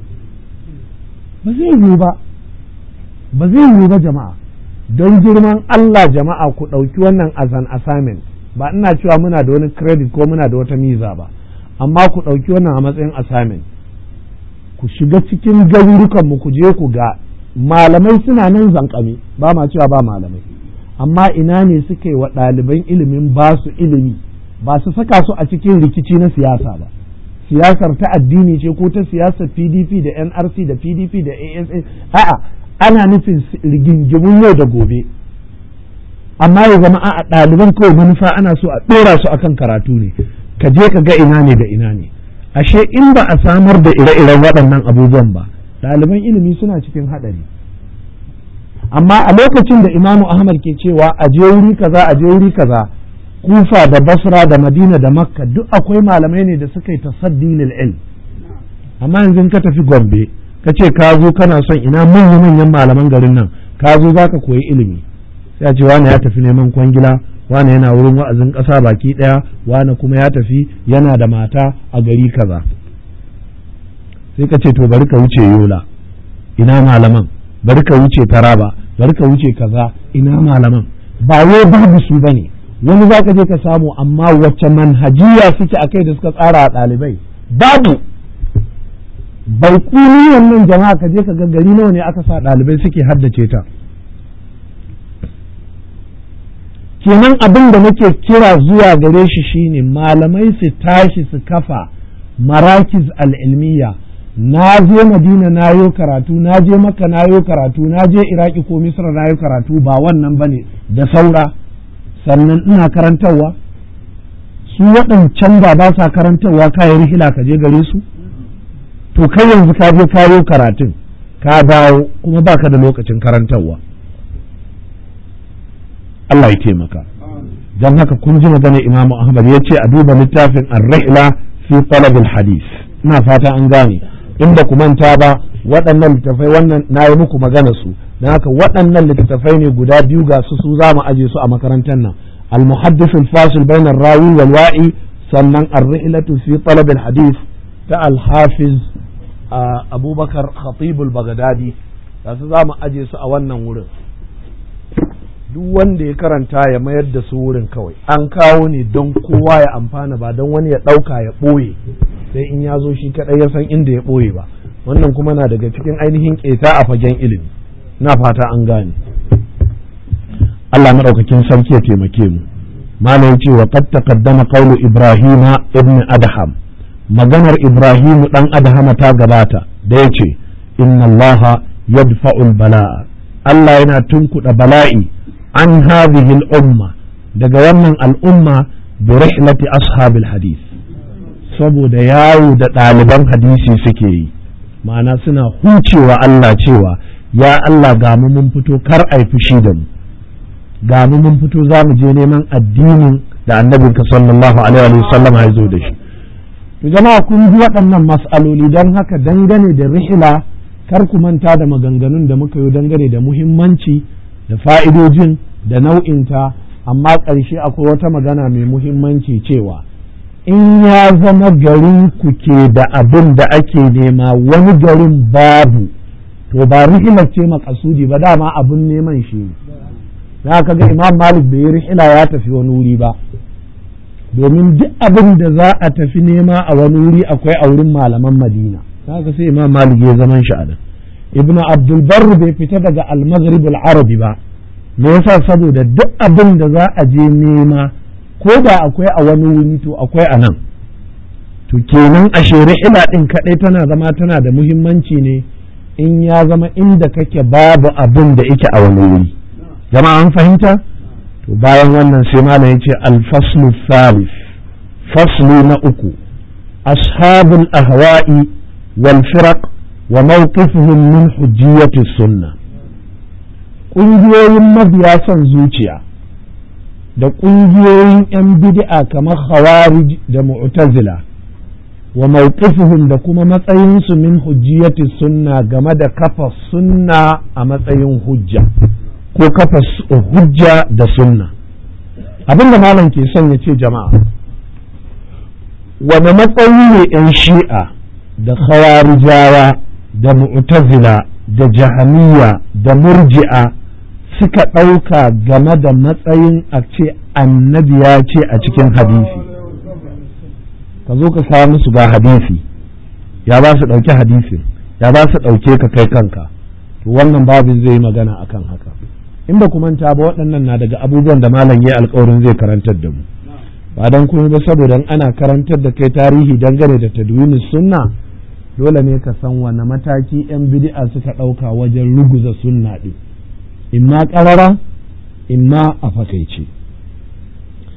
ba zai yiwu ba ba zai yiwu ba jama'a don girman Allah jama'a ku ɗauki wannan as an assignment ba ina cewa muna da wani credit ko muna da wata miza ba amma ku ɗauki wannan a matsayin assignment ku shiga cikin garurukan mu ku je ku ga malamai suna nan zankame ba ma cewa ba malamai amma ina ne suka yi wa ɗaliban ilimin ba su ilimi ba su saka su a cikin rikici na siyasa ba siyasar ta addini ce ko ta siyasar pdp da nrc da pdp da asa a'a ana nufin rigingimun yau da gobe amma ya zama a ɗaliban kawai manufa ana so a ɗora su akan karatu ne ka je ka ga ina ne da ina ne ashe in ba a samar da ire-iren waɗannan abubuwan ba ɗaliban ilimi suna cikin haɗari amma a lokacin da imamu ahmad ke cewa a je wuri kaza a je wuri kaza kufa da basra da madina da makka duk akwai malamai ne da suka yi tasaddi lil ilm amma yanzu ka tafi gombe ka ce ka zo kana son ina manya manyan malaman garin nan ka zo za ka koyi ilimi sai a ce wani ya tafi neman kwangila wani yana wurin wa'azin ƙasa baki ɗaya wani kuma ya tafi yana da mata a gari kaza sai ka ce to bari ka wuce yola ina malaman bari ka wuce taraba bari ka wuce kaza ina malaman ba wai babu su bane wani za ka je ka samu amma wacce manhajiya suke akai da suka tsara a ɗalibai babu bai kuni wannan jama'a ka je ka ga gari nawa ne aka sa ɗalibai suke haddace ta kenan abin da nake kira zuwa gare shi shine malamai su tashi su kafa marakiz al'ilmiya na je madina na yo karatu na je maka na yo karatu na je iraki ko misra na yo karatu ba wannan ba ne da saura sannan ina karantarwa su waɗancan ba ba sa karantarwa kayan rihila ka je gare su to kai yanzu ka je kayo karatun ka dawo kuma baka da lokacin karantarwa Allah ya taimaka don haka kun ji magana Imam Ahmad ya ce a duba littafin ar-rihla fi talab hadis ina fata an gane in ba ku manta ba waɗannan littafai wannan na yi muku magana su don haka waɗannan littattafai ne guda biyu ga su su za mu aje su a makarantar nan al-muhaddis al-fasil bayna rawi wal wa'i sannan ar-rihlatu fi talab hadis ta al-hafiz abubakar khatib al-baghdadi ga su za mu aje su a wannan wurin duk wanda ya karanta ya mayar da su wurin kawai an kawo ne don kowa ya amfana ba don wani ya ɗauka ya ɓoye sai in ya zo shi kaɗai ya san inda ya ɓoye ba wannan kuma na daga cikin ainihin ƙeta a fagen ilimi na fata an gane Allah maɗaukakin sarki ya taimake mu malam ya ce wa qad taqaddama qawlu ibrahima ibn adham maganar ibrahimu dan adhama ta gabata da yace inna allaha yadfa'ul bala'a Allah yana tunkuɗa bala'i an hadhihi al-umma daga wannan al'umma bi rihlati ashabil hadith saboda yawo da ɗaliban hadisi suke yi ma'ana suna hucewa Allah cewa ya Allah ga mu mun fito kar ai fushi da mu ga mu mun fito za mu je neman addinin da annabinka sallallahu alaihi wa sallam ya zo da shi to jama'a kun ji waɗannan mas'aloli don haka dangane da rihila kar ku manta da maganganun da muka yi dangane da muhimmanci da fa'idojin da nau'inta amma ƙarshe akwai wata magana mai muhimmanci cewa in ya zama garin ku ke da abin da ake nema wani garin babu to ba rihilar ce makasudi ba dama abin neman shi ne za ka ga imam malik bai yi rihila ya tafi wani wuri ba domin duk abin da za a tafi nema a wani wuri akwai a wurin malaman madina za ka sai imam malik ya zaman shi a nan ibnu abdul barr bai fita daga al-maghrib al-arabi ba me yasa saboda duk abin da za a je nema ko da akwai a wani wuri to akwai a nan to kenan a ila din kadai tana zama tana da muhimmanci ne in ya zama inda kake babu abin da yake a wani wuri jama'a an fahimta to bayan wannan sai malam yace al-faslu thalith faslu na uku ashabul ahwa'i wal firaq wa mawqifuhum min hujjiyati sunnah ƙungiyoyin mabiya son zuciya da ƙungiyoyin 'yan bid'a kamar khawarij da mu'tazila wa mawqifuhum da kuma matsayinsu min hujjiyati sunna game da kafa sunna a matsayin hujja ko kafa hujja da sunna abinda malam ke son ya ce jama'a wane matsayi ne 'yan shi'a da khawarijawa da mu'tazila da jahamiya da murji'a suka ɗauka game da matsayin a ce annabi ya ce a cikin hadisi ka zo ka kawo musu ga hadisi ya ba su ɗauki hadisin ya ba su ɗauke ka kai kanka to wannan babu zai yi magana akan haka in ba ku manta ba waɗannan na daga abubuwan da malam ya alkawarin zai karantar da mu ba don kuma ba saboda ana karantar da kai tarihi dangane da tadwinin sunna dole ne ka san wane mataki 'yan bid'a suka ɗauka wajen ruguza sunna ɗin imma ƙarara imma a fakaice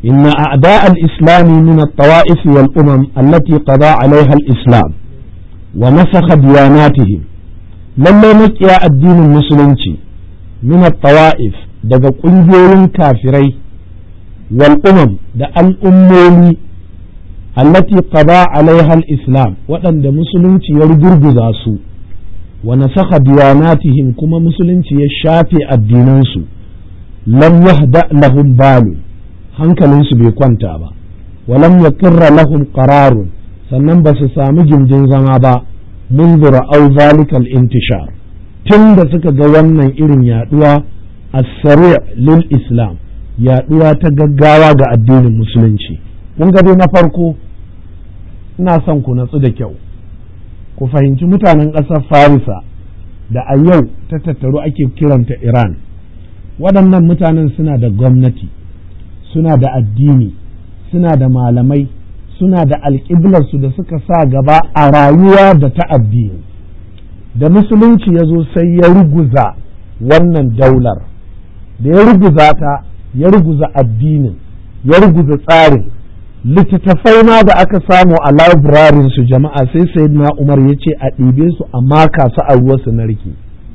إن أعداء الإسلام من الطوائف والأمم التي قضى عليها الإسلام ونسخ دياناتهم لما مكيا الدين المسلم من الطوائف daga ƙungiyoyin kafirai والأمم da al'ummomi allati qada alaiha al-islam waɗanda musulunci ya rugurguza su wa nasakha diyanatihim kuma musulunci ya shafe addinansu lam yahda lahum balu hankalinsu bai kwanta ba walam yaqirra lahum qararun sannan ba su samu gindin zama ba منذ رأوا ذلك الانتشار tun da suka ga wannan irin yaduwa as-sari' lil islam yaduwa ta gaggawa ga addinin musulunci kun ga dai na farko ina son ku natsu da kyau ku fahimci mutanen ƙasar farisa da a yau ta tattaru ake kiranta iran waɗannan mutanen suna da gwamnati suna da addini suna da malamai suna da alƙiblarsu da suka sa gaba a rayuwa da ta addini da musulunci ya zo sai ya ruguza wannan daular da ya ruguza ta ya ruguza addinin ya ruguza tsarin littattafai ma da aka samu a labirarin su jama'a sai sayyidina umar ya ce a ɗibe su a maka su a ruwa su narke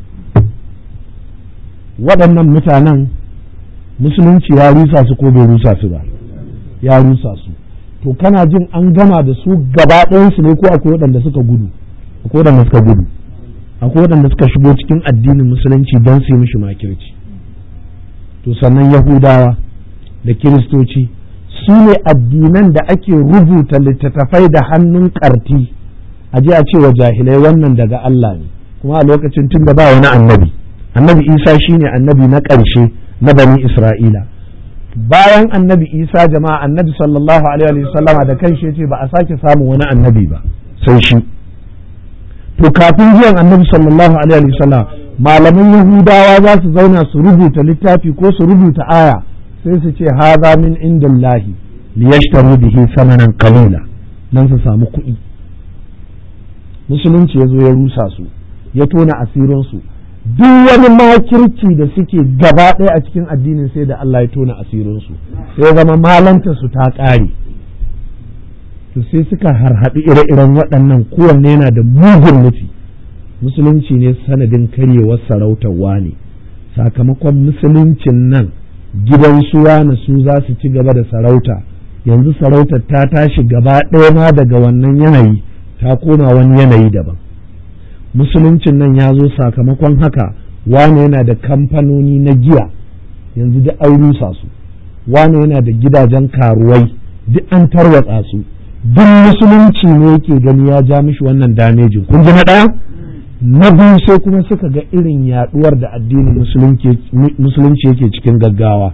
waɗannan mutanen musulunci ya rusa su ko bai rusa su ba ya rusa su to kana jin an gama da su gaba ɗayansu ne ko akwai waɗanda suka gudu akwai waɗanda suka gudu akwai waɗanda suka shigo cikin addinin musulunci don su yi mishi makirci to sannan yahudawa da kiristoci su ne addinan da ake rubuta littattafai da hannun ƙarti a je a cewa jahilai wannan daga Allah ne kuma a lokacin tun da ba wani annabi annabi isa shine annabi na ƙarshe na bani isra'ila bayan annabi isa jama'a annabi sallallahu alaihi wasallama da kanshi ya ce ba a sake samun wani annabi ba sai shi to kafin zuwan annabi sallallahu alaihi wasallam malaman yahudawa za su zauna su rubuta littafi ko su rubuta aya sai su ce haza min indillahi liyashtaru bihi samanan qalila dan su samu kuɗi musulunci ya zo ya rusa su ya tona asirin su duk wani makirci da suke gaba ɗaya a cikin addinin sai da Allah ya tona asirin su sai zama malanta su ta ƙare to sai suka harhaɗi ire-iren waɗannan kowanne yana da mugun nufi musulunci ne sanadin karyewar sarautar wane sakamakon musuluncin nan gidan suwa na su za su ci gaba da sarauta yanzu sarautar ta tashi gaba ɗaya ma daga wannan yanayi ta koma wani yanayi daban musuluncin nan ya zo sakamakon haka wane yana da kamfanoni na giya yanzu duk an rusa su wane yana da gidajen karuwai duk an tarwatsa su duk musulunci ne yake gani ya ja mishi wannan damejin kun ji na ɗaya na biyu sai kuma suka ga irin yaduwar da addinin musulunci yake cikin gaggawa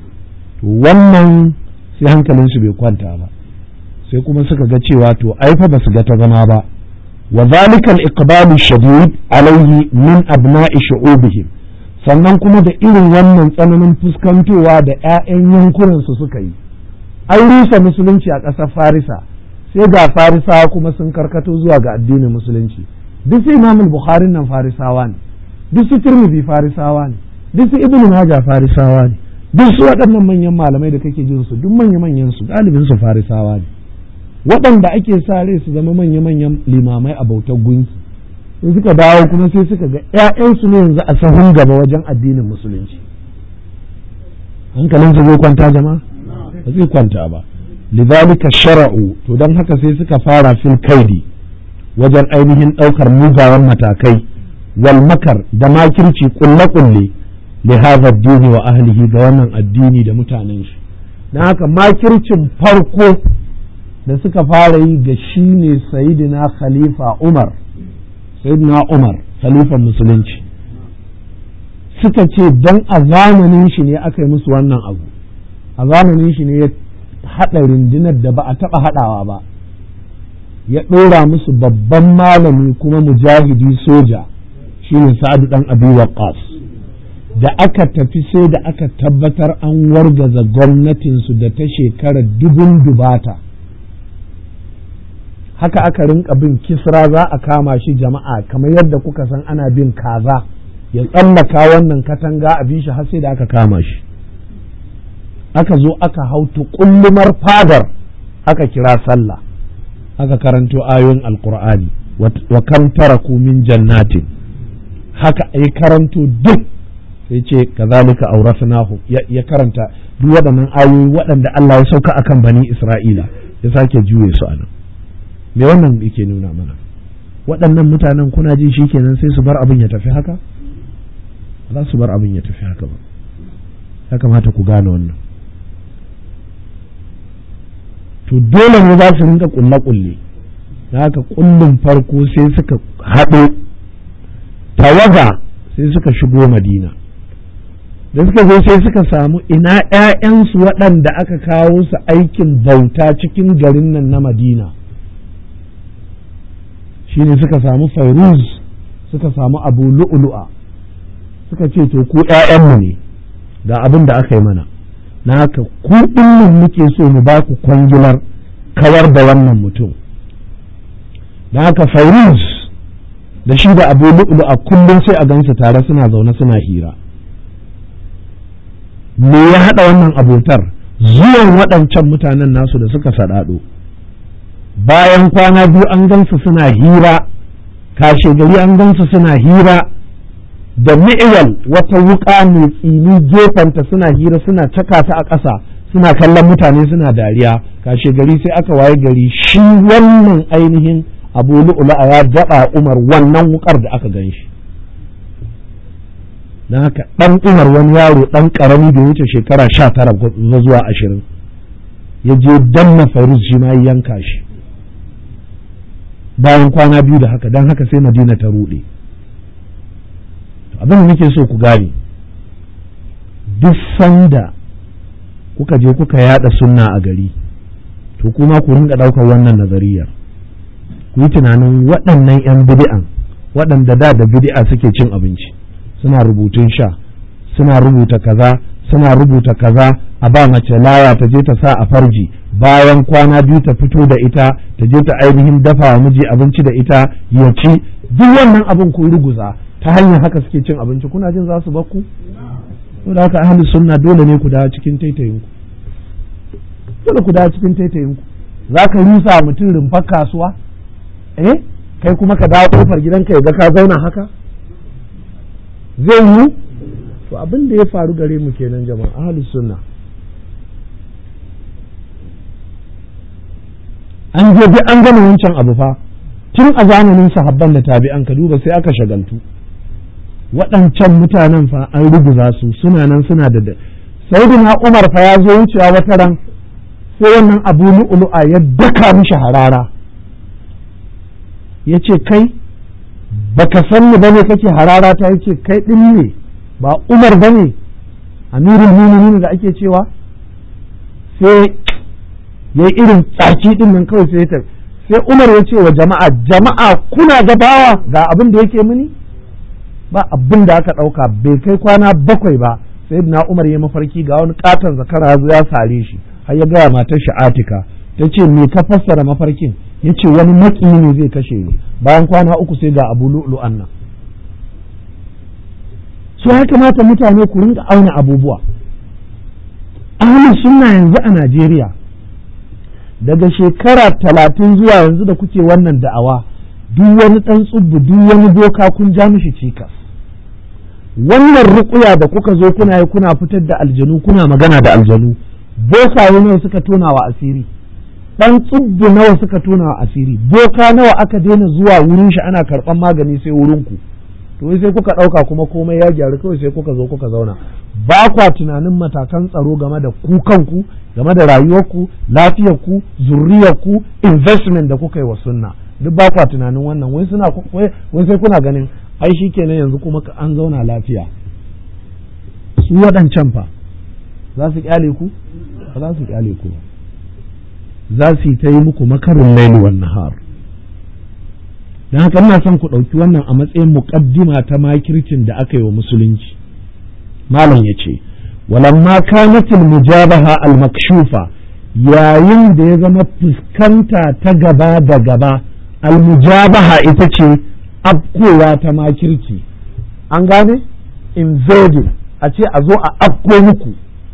wannan sai hankalinsu bai kwanta ba sai kuma suka ga cewa to aifa ba su ga ta zama ba wa zalika al-iqbalu shadid alayhi min abna'i shu'ubihim sannan kuma da irin wannan tsananin fuskantowa da 'ya'yan yankunan su suka yi an rusa musulunci a ƙasar farisa sai ga farisawa kuma sun karkato zuwa ga addinin musulunci duk su imam bukhari nan farisawa ne duk su tirmidhi farisawa ne duk su ibnu majah farisawa ne duk su waɗannan manyan malamai da kake jin su duk manya manyan su galibin su farisawa ne waɗanda ake sa rai su zama manya manyan limamai a bautar gunki in suka dawo kuma sai suka ga ƴaƴansu ne yanzu a sahun gaba wajen addinin musulunci hankalin su zai kwanta jama'a ba zai kwanta ba lidhalika shara'u to dan haka sai suka fara fil kaidi wajen ainihin ɗaukar mugawan matakai wal makar da makirci kulle-kulle li hadha dini wa ahlihi ga wannan addini da mutanen shi dan haka makircin farko da suka fara yi ga shi ne sayidina khalifa umar sayidina umar khalifan musulunci suka ce don a zamanin shi ne aka yi musu wannan abu a zamanin shi ne ya haɗa rundunar da ba a taɓa haɗawa ba ya ɗora musu babban malami kuma mujahidi soja shine sa'adu ɗan abi waqqas da aka tafi sai da aka tabbatar an wargaza gwamnatinsu da ta shekara dubun dubata haka aka rinka bin kisra za a kama shi jama'a kamar yadda kuka san ana bin kaza ya tsallaka wannan katanga a bin shi har sai da aka kama shi aka zo aka hau tukullumar fadar aka kira sallah aka karanto ayoyin alkur'ani wa kam taraku min jannatin haka ai karanto duk sai ce kazalika aurasnahu ya karanta duk waɗannan ayoyi waɗanda Allah ya sauka akan bani Isra'ila ya sake juye su anan me wannan yake nuna mana waɗannan mutanen kuna ji shikenan sai su bar abin ya tafi haka za su bar abin ya tafi haka ba ya kamata ku gane wannan to dole ne za su rinka kulle-kulle da haka kullum farko sai suka haɗo tawaga sai suka shigo madina da suka zo sai suka samu ina ‘ya'yansu waɗanda aka kawo su aikin bauta cikin garin nan na madina shi ne suka samu fairuz suka samu abu lu'ulu'a suka ce to ku ‘ya'yanmu ne ga abin da aka yi mana na haka ku ɗin muke so mu ba ku kwangilar kawar da wannan mutum da haka fairuz da shi da abu lu'ulu'a kullum sai a gansu tare suna zaune suna hira me ya haɗa wannan abotar zuwan waɗancan mutanen nasu da suka saɗaɗo bayan kwana biyu an gansu suna hira kashe gari an gansu suna hira da mi'iyal wata wuƙa mai tsini gefenta suna hira suna caka ta a ƙasa suna kallon mutane suna dariya kashe gari sai aka waye gari shi wannan ainihin abu lu'ula ya daɓa umar wannan wuƙar da aka gan shi don haka ɗan umar wani yaro ɗan ƙarami da wuce shekara sha tara zuwa ashirin ya je danna fairuz shi ma yanka shi bayan kwana biyu da haka don haka sai madina ta ruɗe abin da nake so ku gane duk sanda kuka je kuka yada sunna a gari to kuma ku rinka ɗaukar wannan nazariyar ku yi tunanin waɗannan 'yan bidi'an waɗanda da da bidi'a suke cin abinci suna rubutun sha suna rubuta kaza suna rubuta kaza a ba mace laya ta je ta sa a farji bayan kwana biyu ta fito da ita ta je ta ainihin dafa wa miji abinci da ita ya ci duk wannan abin kun ruguza ta hanyar haka suke cin abinci kuna jin za su bakku to da haka ahli sunna dole ne ku dawo cikin taitayin ku dole ku dawo cikin taitayin ku za ka rusa mutum rumfar kasuwa eh kai kuma ka dawo kofar gidanka ya ga ka zauna haka zai yi to abin da ya faru gare mu kenan jama'a ahlus sunna an je bi an gama wancan abu fa tun a zamanin sahabban da tabi'an ka duba sai aka shagaltu waɗancan mutanen fa an ruguza su suna nan suna da sayyidina umar fa ya zo wucewa wata ran sai wannan abu lu'lu'a ya daka mishi harara ya ce kai baka san ni bane kake harara ta yace kai din ne ba Umar bane amirul mu'minin da ake cewa sai yayi irin tsaki din nan kawai sai ta sai Umar ya ce wa jama'a jama'a kuna gabawa ga abin da yake mini ba abin da aka dauka bai kai kwana bakwai ba sai na Umar ya mafarki ga wani katon zakara ya sare shi har ya gaya matar shi Atika ta ce me ka fassara mafarkin ya ce wani maƙiyi ne zai kashe ni bayan kwana uku sai ga abu lu'lu'an nan su ya kamata mutane ku rinka auna abubuwa ahlus sunna yanzu a Najeriya daga shekara talatin zuwa yanzu da kuke wannan da'awa duk wani ɗan tsubbu duk wani doka kun ja mishi cikas wannan ruƙuya da kuka zo kuna yi kuna fitar da aljanu kuna magana da aljanu bokaye nawa suka tona wa asiri dan tsubbu nawa suka tona wa asiri boka nawa aka daina zuwa wurin shi ana karɓan magani sai wurin ku to sai kuka ɗauka kuma komai ya gyaru kawai sai kuka zo kuka zauna ba kwa tunanin matakan tsaro game da ku kanku game da rayuwarku lafiyarku zurriyarku investment da kuka yi wa sunna duk ba kwa tunanin wannan wai suna wai sai kuna ganin ai shikenan yanzu kuma an zauna lafiya su waɗancan fa za su kyale ku ba za su kyale ku za su yi ta yi muku makarin laili wan nahar don haka ina son ku ɗauki wannan a matsayin muƙaddima ta makircin da aka yi wa musulunci malam ya ce walamma kanatil mujabaha al makshufa yayin da ya zama fuskanta ta gaba da gaba al mujabaha ita ce afkowa ta makirci an gane invading a ce a zo a afko muku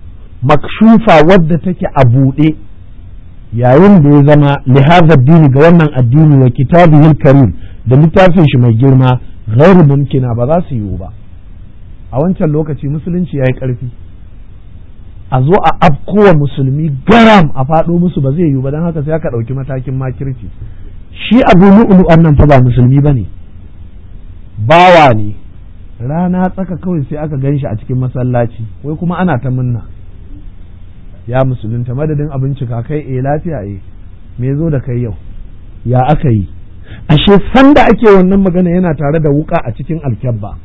makshufa wadda take a buɗe yayin da ya zama lihazar dini ga wannan addini wa kitabihil karim da littafin shi mai girma ghairu mumkina ba za su yiwu ba a wancan lokaci musulunci ya yi ƙarfi a zo a afkowa musulmi garam a faɗo musu ba zai yiwu ba don haka sai aka ɗauki matakin makirci shi abu lu'ulu nan fa ba musulmi ba ne bawa ne rana tsaka kawai sai aka gan shi a cikin masallaci wai kuma ana ta munna ya musulunta madadin abincika kai eh lafiya eh me zo da kai yau ya aka yi ashe sanda ake wannan magana yana tare da wuka a cikin alkyabba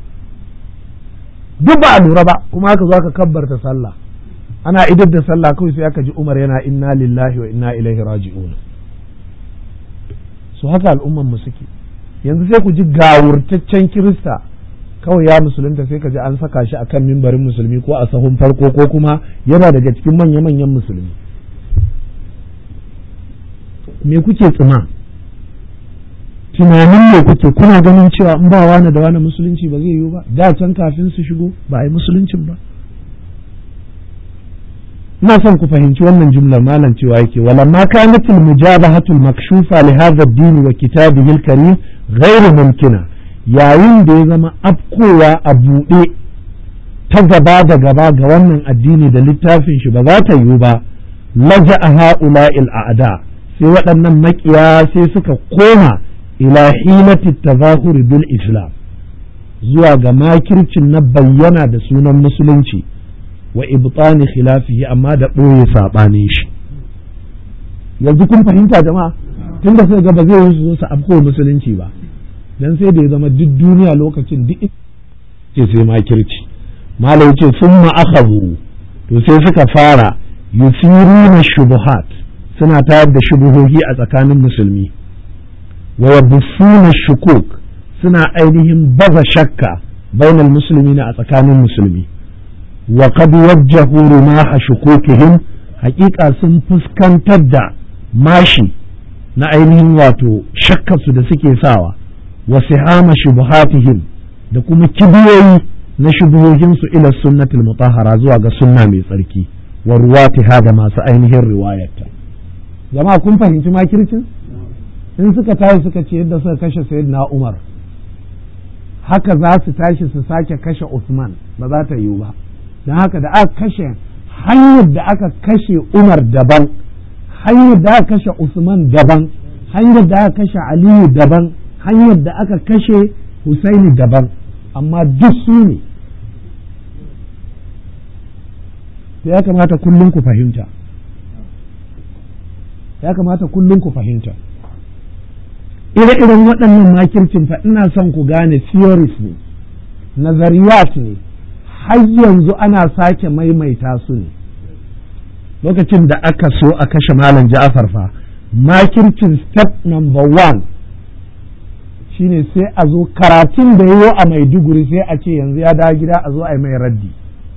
duk ba a lura ba kuma aka zo aka kabbarta sallah ana idar da sallah kawai sai aka ji umar yana inna lillahi wa inna ilaihi raji'un su haka al'umman mu suke yanzu sai ku ji gawurtaccen kirista kawai ya musulunta sai ka ji an saka shi akan mimbarin musulmi ko a sahun farko ko kuma yana daga cikin manya-manyan musulmi me kuke tsima tunanin me kuke kuna ganin cewa in ba wani da wani musulunci ba zai yiwu ba da can kafin su shigo ba a yi musuluncin ba ina son ku fahimci wannan jumlar malam cewa yake walamma kanat al mujabahatu al makshufa li hadha ad-din wa kitabihi al karim ghayr mumkina yayin da ya zama afkowa a buɗe ta gaba da gaba ga wannan addini da littafin shi ba za ta yiwu ba laja a ha'ula'il a'da sai waɗannan makiya sai suka koma ila hilati tazahuri bil islam zuwa ga makircin na bayyana da sunan musulunci wa ibtani khilafihi amma da ɓoye saɓanin shi yanzu kun fahimta jama'a tunda sai ga ba zai yi su zo su afko musulunci ba dan sai da ya zama duk duniya lokacin duk ce sai makirci malai ce sun ma'akazu to sai suka fara yusiruna shubuhat suna tayar da shubuhohi a tsakanin musulmi wa yabussuna shukuk suna ainihin baza shakka bainal musulmi a tsakanin musulmi wa qad wajjahu rumaha shukukihim haƙiƙa sun fuskantar da mashi na ainihin wato shakkarsu da suke sawa wa sihama shubuhatihim da kuma kibiyoyi na shubuhohinsu ila sunnatul mutahhara zuwa ga sunna mai tsarki wa ruwatiha da masu ainihin riwayarta jama'a kun fahimci makircin in suka tashi suka ce yadda suka kashe sayyidina Umar haka za su tashi su sake kashe Usman ba za ta yiwu ba don haka da aka kashe hanyar da aka kashe Umar daban hanyar da aka kashe Usman daban hanyar da aka kashe Aliyu daban hanyar da aka kashe Husaini daban amma duk su ne ya kamata kullum ku fahimta ya kamata kullum ku fahimta ire-iren waɗannan makircin fa ina son ku gane theories ne nazariyat ne har yanzu ana sake maimaita su ne lokacin da aka so a kashe malam ja'afar fa makircin step number one shine sai a zo karatun da yiwo a maiduguri sai a ce yanzu ya dawo gida a zo a yi mai raddi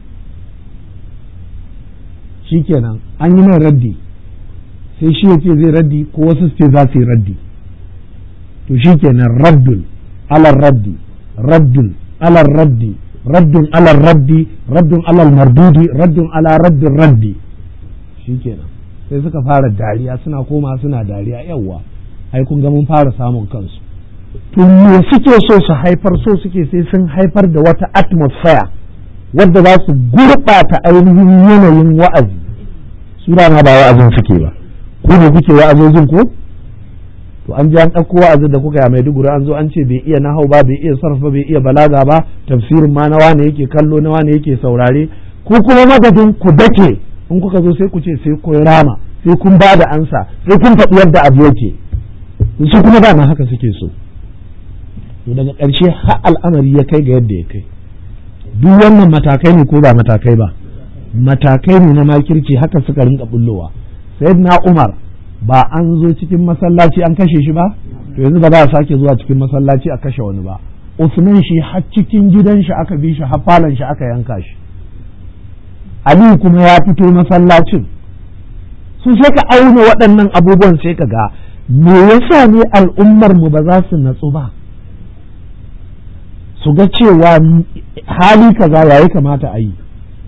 shikenan an yi mai raddi sai shi ya ce zai raddi ko wasu ce za su yi raddi to shikenan raddun alar raddi raddun alar raddi raddun alar raddi raddun alal mardudi raddun ala raddin raddi shikenan sai suka fara dariya suna koma suna dariya yawwa ai kun ga mun fara samun kansu to me suke so su haifar so suke sai sun haifar da wata atmosphere wadda za su gurɓata ainihin yanayin wa'azi su ma ba wa'azin suke ba ku ne kuke wa'azozin ko to an ji an ɗauko wa'azin da kuka yi mai duguri an zo an ce bai iya nahau ba bai iya sarf ba bai iya balaga ba tafsirin ma na wane yake kallo na wane yake saurare ku kuma madadin ku dake in kuka zo sai ku ce sai kun rama sai kun ba da ansa sai kun faɗi yadda abu yake su kuma dama haka suke so to daga ƙarshe har al'amari ya kai ga yadda ya kai duk wannan matakai ne ko ba matakai ba matakai ne na makirci haka suka rinka bullowa sayyidina umar ba an zo cikin masallaci an kashe shi ba to yanzu ba za a sake zuwa cikin masallaci a kashe wani ba usman shi har cikin gidan shi aka bi shi har falon shi aka yanka shi aliyu kuma ya fito masallacin su sai ka auna waɗannan abubuwan sai ka ga me yasa ne al'ummar mu ba za su natsu ba su ga cewa hali kaza yayi kamata a yi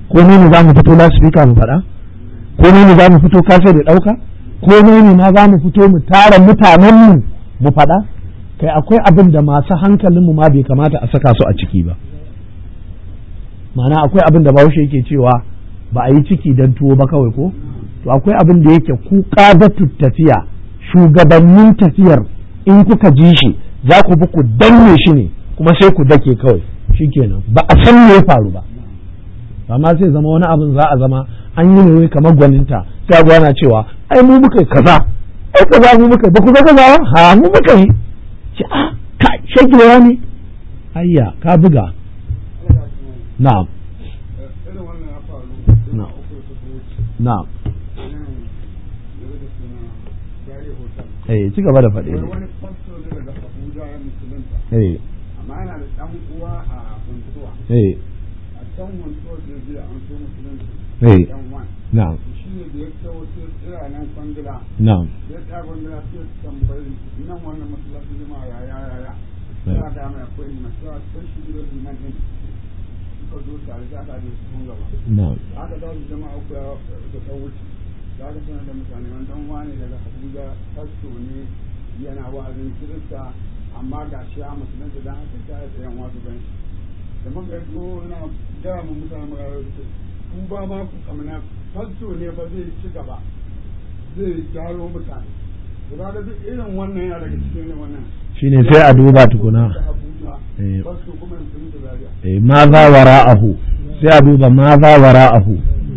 ko ne za mu fito lasifika mu faɗa ko ne za mu fito kasa da ɗauka ko ne ma za mu fito mu tara mutanenmu mu faɗa kai akwai abin da masu hankalinmu ma bai kamata a saka su a ciki ba ma'ana akwai abin da bahaushe yake cewa ba a yi ciki don tuwo ba kawai ko to akwai abin da yake ku ƙadatu tafiya shugabannin tafiyar in kuka ji shi za ku bi ku danne shi ne kuma sai ku dake kawai shikenan ba a san me ya faru ba amma sai zama wani abin za a zama an yi ne kamar gwaninta sai a gwana cewa ai mu muka kaza ai kaza mu muka ba ku ga kaza ha mu muka yi ce a ka shagiwa ne ayya ka buga na'am na'am na'am eh ci gaba da faɗe wani fasto ne daga Abuja ya musulunta eh amma yana da ɗan uwa a Funtuwa eh a can Funtuwa da zai an so musulunci eh ɗan wani na'am shi ne da ya kawo sai tsira nan kwangila na'am ya tsaya kwangila sai su tambayi nan wannan masallacin jama'a ya ya ya ya ya ga mai akwai liman sai a san shi gidan liman ɗin suka zo tare da aka je sun gaba na'am aka dawo jama'a uku ya da ta wuce za ka sanar da mutane wannan wani daga Abuja fasto ne yana wa'azin kirista amma ga shi a musulunci don haka ta yi tsayan wasu gan shi da muka yi ko na gaya mu mutane magana ku ba ma ku kamana fasto ne ba zai ci gaba zai gyaro mutane to ga duk irin wannan yana daga cikin irin wannan shine sai a duba tukuna Abuja Eh. fasto kuma musulunci Zaria eh ma za wara'ahu sai a duba ma za wara'ahu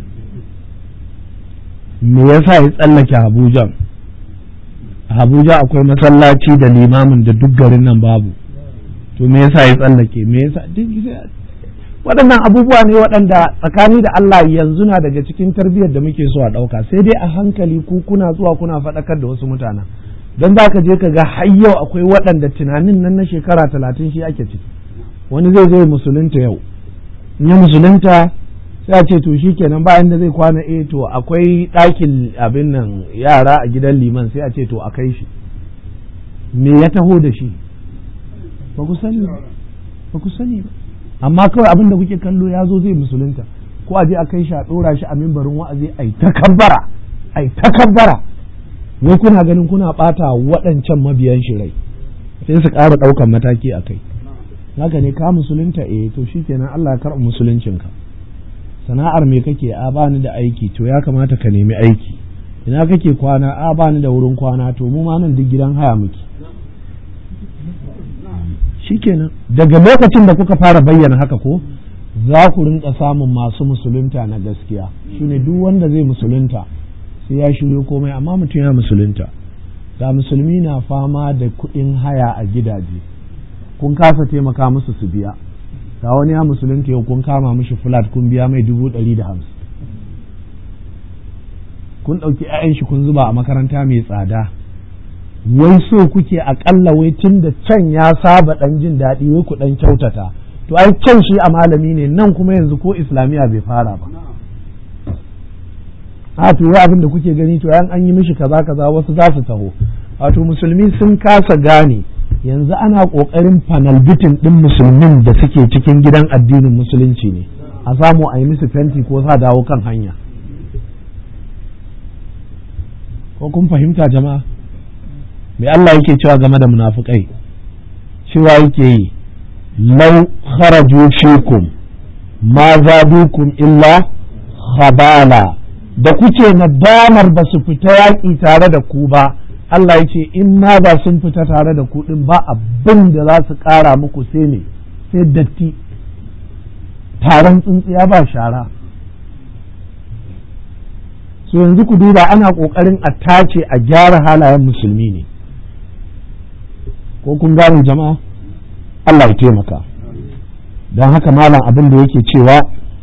me yasa ya tsallake Abuja a Abuja akwai masallaci da limamin da duk garin nan babu to me yasa ya tsallake me yasa duk sai- waɗannan abubuwa ne waɗanda tsakani da Allah yanzu na daga cikin tarbiyyar da muke so a ɗauka sai dai a hankali ku kuna zuwa kuna faɗakar da wasu mutanen don za ka je ka ga har yau akwai waɗanda tunanin nan na shekara talatin shi ake ciki wani zai zo ya musulunta yau in ya musulunta sai a ce to shi kenan bayan da zai kwana eh to akwai ɗakin abin nan yara a gidan liman sai a ce to a kai shi me ya taho da shi ba ku sani ba ba ku sani ba amma kawai abin da kuke kallo ya zo zai musulunta ko a je a kai shi a ɗora shi a mimbarin wa'azi ai takabbara ai takabbara wai kuna ganin kuna ɓata waɗancan mabiyan shi rai sai su ƙara ɗaukan mataki a kai haka ne ka musulunta eh to shikenan Allah ya karɓa musuluncinka sana'ar me kake a bani da aiki to ya kamata ka nemi aiki ina kake kwana a bani da wurin kwana to mu ma nan duk gidan haya muke shikenan daga lokacin da kuka fara bayyana haka ko za ku rinka samun masu musulunta na gaskiya shine duk wanda zai musulunta sai ya shiryo komai amma mutum ya musulunta ga musulmi na fama da kuɗin haya a gidaje kun kasa taimaka musu su biya ga wani ya musulunta yau kun kama mishi flat kun biya mai dubu ɗari da hamsin kun ɗauki 'ya'yan shi kun zuba a makaranta mai tsada wai so kuke aƙalla wai tun da can ya saba ɗan jin daɗi wai ku ɗan kyautata to ai can shi a malami ne nan kuma yanzu ko islamiyya bai fara ba a to wai abin da kuke gani to yan an yi mishi kaza kaza wasu za su taho wato musulmi sun kasa gane yanzu ana ƙoƙarin fanalbitin ɗin musulmin da suke cikin gidan addinin musulunci ne a samu a yi musu fenti ko sa dawo kan hanya ko kun fahimta jama'a mai Allah yake cewa game da munafukai cewa yake yi lau kharaju fikum ma zadukum illa khabala da kuke nadamar ba su fita yaƙi tare da ku ba Allah ya ce in ma ba sun fita tare da ku din ba abin da za su ƙara muku sai ne sai datti taron tsintsiya ba shara so yanzu ku duba ana ƙoƙarin a tace a gyara halayen musulmi ne ko kun gane jama'a Allah ya taimaka don haka malam abin da yake cewa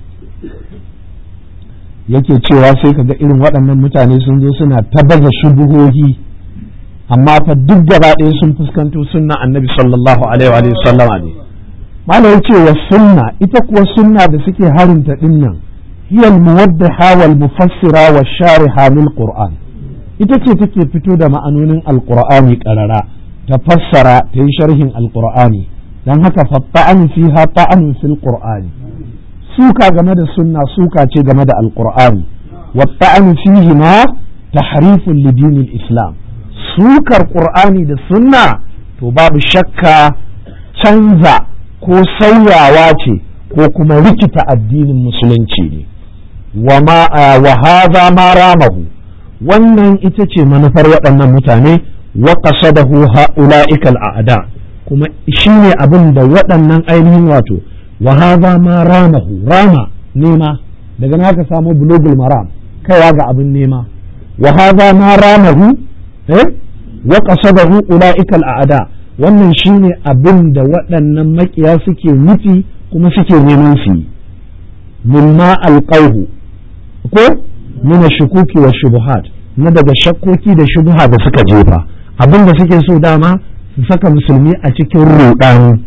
yake cewa sai kaga irin waɗannan mutane sun zo suna ta baza shubuhohi amma fa duk gaba ɗaya sun fuskanto sunna annabi sallallahu alaihi wa sallama ne malam yace wa sunna ita kuwa sunna da suke harinta dinnan hiya al-muwaddiha wal mufassira wa shariha lil qur'an ita ce take fito da ma'anonin alqur'ani qarara ta fassara ta yi sharhin alqur'ani dan haka fa ta'an fiha ta'an fil qur'ani suka game da sunna suka ce game da alqur'ani wa ta'anu fihi ma tahrifun lidinil islam sukar qur'ani da sunna to babu shakka canza ko sauyawa ce ko kuma rikita addinin musulunci ne wa hadha ma ramahu wannan ita ce manufar waɗannan mutane wa qasadahu ha'ula'ikal a'da kuma shine abin da waɗannan ainihin wato wa hadha ma ramahu rama nema daga na ka samu bulugul maram kaiwa ga abin nema wa hadha ma ramahu eh wa qasadahu ula'ikal a'da wannan shine abin da waɗannan makiya suke nufi kuma suke neman su yi mimma alqauhu ko min shukuki wa shubuhat na daga shakkoki da shubuha da suka jefa abin da suke so dama su saka musulmi a cikin rudani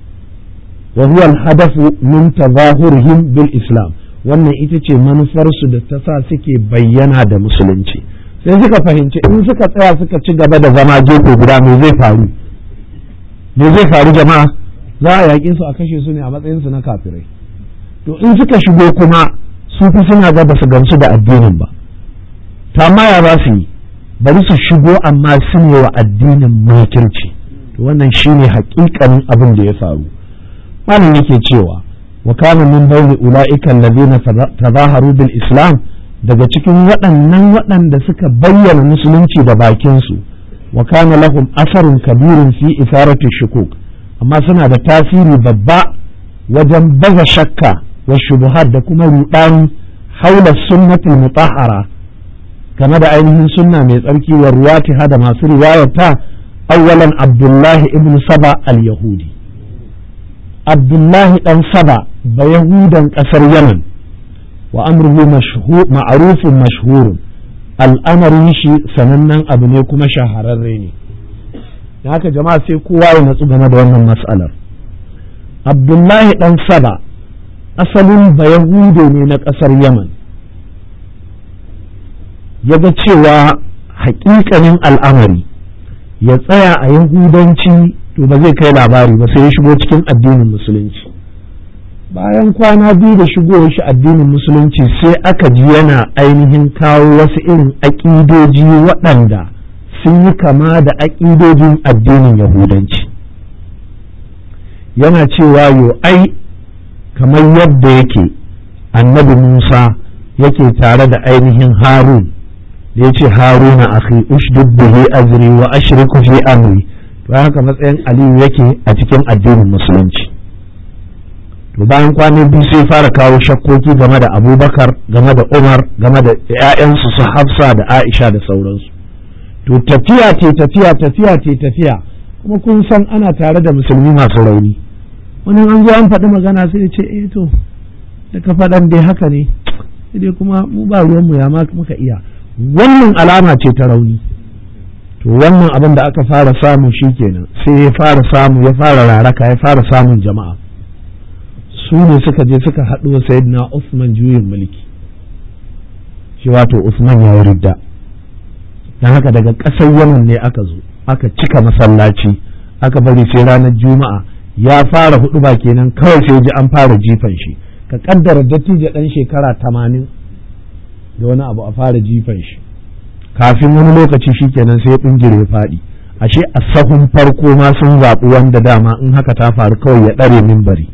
wa huwa al-hadafu min tazahurihim bil islam wannan ita ce manufarsu da ta sa suke bayyana da musulunci sai suka fahimci in suka tsaya suka ci gaba da zama gefe guda me zai faru me zai faru jama'a za a yaƙe su a kashe su ne a matsayinsu na kafirai to in suka shigo kuma su fi suna ga ba su gamsu da addinin ba ta amma ya za su yi bari su shigo amma su ne wa addinin makirci to wannan shine hakikanin abin da ya faru malam yake cewa wa kana min bayni ulaika alladhina tazaharu bil islam daga cikin waɗannan waɗanda suka bayyana musulunci da bakin su wa kana lahum asarun kabirun fi isarati shukuk amma suna da tasiri babba wajen baza shakka wa shubuhat da kuma rudani haula sunnatul mutahhara game da ainihin sunna mai tsarki wa ruwatiha da masu riwayarta awwalan abdullahi ibn saba al-yahudi abdullahi dan saba ba yahudan kasar yaman wa amruhu ma'rufun mashhurun al'amarin shi sanannen abu ne kuma shahararre ne haka jama'a sai kowa ya natsu game da wannan mas'alar abdullahi dan saba asalin ba yahudo ne na kasar yaman ya ga cewa hakikanin al'amari ya tsaya a yahudanci to ba zai kai labari ba sai ya shigo cikin addinin musulunci bayan kwana biyu da shigowar shi addinin musulunci sai aka ji yana ainihin kawo wasu irin aƙidoji waɗanda sun yi kama da aƙidojin addinin yahudanci yana cewa yo ai kamar yadda yake annabi musa yake tare da ainihin harun da ya ce haruna akhi ushdud bihi azri wa ashriku fi amri to haka matsayin aliyu yake a cikin addinin musulunci to bayan kwanan biyu sai fara kawo shakkoki game da abubakar game da umar game da 'ya'yansu su hafsa da aisha da sauransu to tafiya ce tafiya tafiya ce tafiya kuma kun san ana tare da musulmi masu rauni wani an zo an faɗi magana sai ya ce eh to da ka faɗan dai haka ne sai dai kuma mu ba ruwanmu ya muka iya wannan alama ce ta rauni to wannan abin da aka fara samu shi kenan sai ya fara samu ya fara raraka ya fara samun jama'a su ne suka je suka haɗu wa sayyidina Usman juyin mulki shi wato Usman ya yi ridda don haka daga ƙasar Yaman ne aka zo aka cika masallaci aka bari sai ranar juma'a ya fara hudu ba kenan kawai sai ji an fara jifan shi ka kaddara dattijo ɗan shekara tamanin da wani abu a fara jifan shi kafin wani lokaci shi kenan sai ya ya faɗi ashe a sahun farko ma sun zaɓi wanda dama in haka ta faru kawai ya ɗare mimbari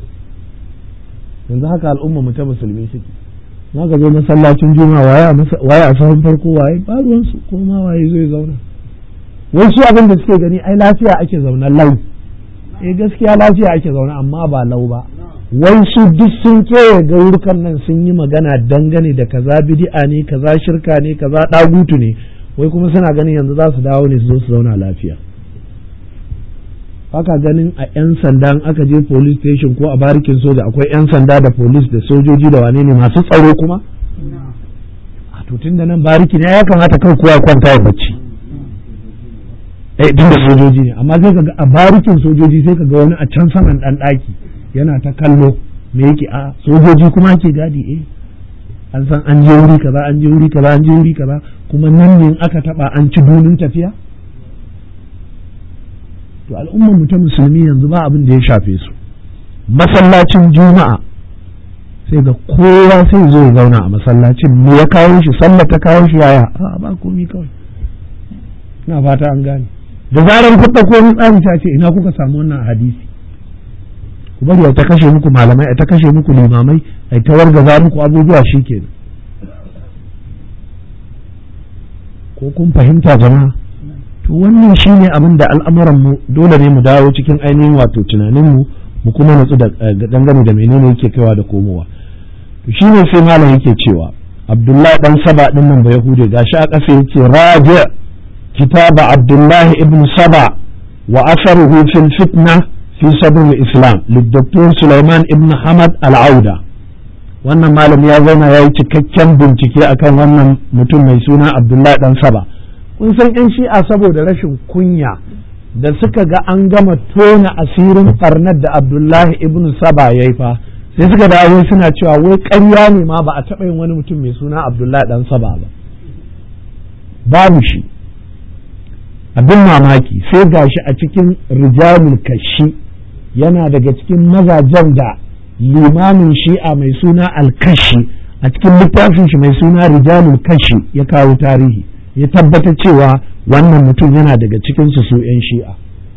yanzu haka al'umma mu ta musulmi suke ma ka zo masallacin juma'a waye a sahun farko waye ba ruwansu ko ma waye zai zauna wai su abin da suke gani ai lafiya ake zaune lau eh gaskiya lafiya ake zaune amma ba lau ba wai su duk sun kewaye gaurukan nan sun yi magana dangane da kaza bid'a ne kaza shirka ne kaza dagutu ne wai kuma suna ganin yanzu za su dawo ne su zo su zauna lafiya haka ganin a 'yan sanda aka je police station ko a barikin soja akwai 'yan sanda da police da sojoji da wane ne masu tsaro kuma a tutun da nan bariki ne ya kamata kai kowa kwanta ya bacci eh tun da sojoji ne amma sai kaga a barikin sojoji sai kaga wani a can saman dan daki yana ta kallo me yake a sojoji kuma ake gadi eh an san an je wuri kaza an je wuri kaza an je wuri kaza kuma nan ne aka taba an ci dunin tafiya to al'ummar mu ta musulmi yanzu ba abin da ya shafe su masallacin juma'a sai ga kowa sai zo ya zauna a masallacin me ya kawo shi sallah ta kawo shi yaya a ba komi kawai ina fata an gane da zarar kuɗa ko tsari ta ce ina kuka samu wannan hadisi ku bari a ta kashe muku malamai a ta kashe muku limamai a ta wargaza muku abubuwa shikenan ko kun fahimta jama'a to wannan shine abin da al'amuran mu dole ne mu dawo cikin ainihin wato tunanin mu mu kuma natsu da dangane da menene yake kaiwa da komowa to shine sai malam yake cewa Abdullahi dan Saba din nan ba Yahude gashi a ƙasa yace raji kitaba Abdullahi ibn Saba wa asaruhu fil fitna fi sabr islam للدكتور Sulaiman ibn Hamad al-Auda wannan malam ya zauna ya yi cikakken bincike akan wannan mutum mai suna Abdullahi dan Saba kun san yan shi'a saboda rashin kunya da suka ga an gama tona asirin barnar da Abdullahi ibn Saba ya yi fa sai suka dawo suna cewa wai ƙarya ne ma ba a taɓa yin wani mutum mai suna Abdullahi dan Saba ba babu shi abin mamaki sai gashi a cikin rijalul kashi yana daga cikin mazajen da limamin shi'a mai suna alkashi a cikin littafin shi mai suna rijalul kashi ya kawo tarihi ya tabbata cewa wannan mutum yana daga cikin su su 'yan shi'a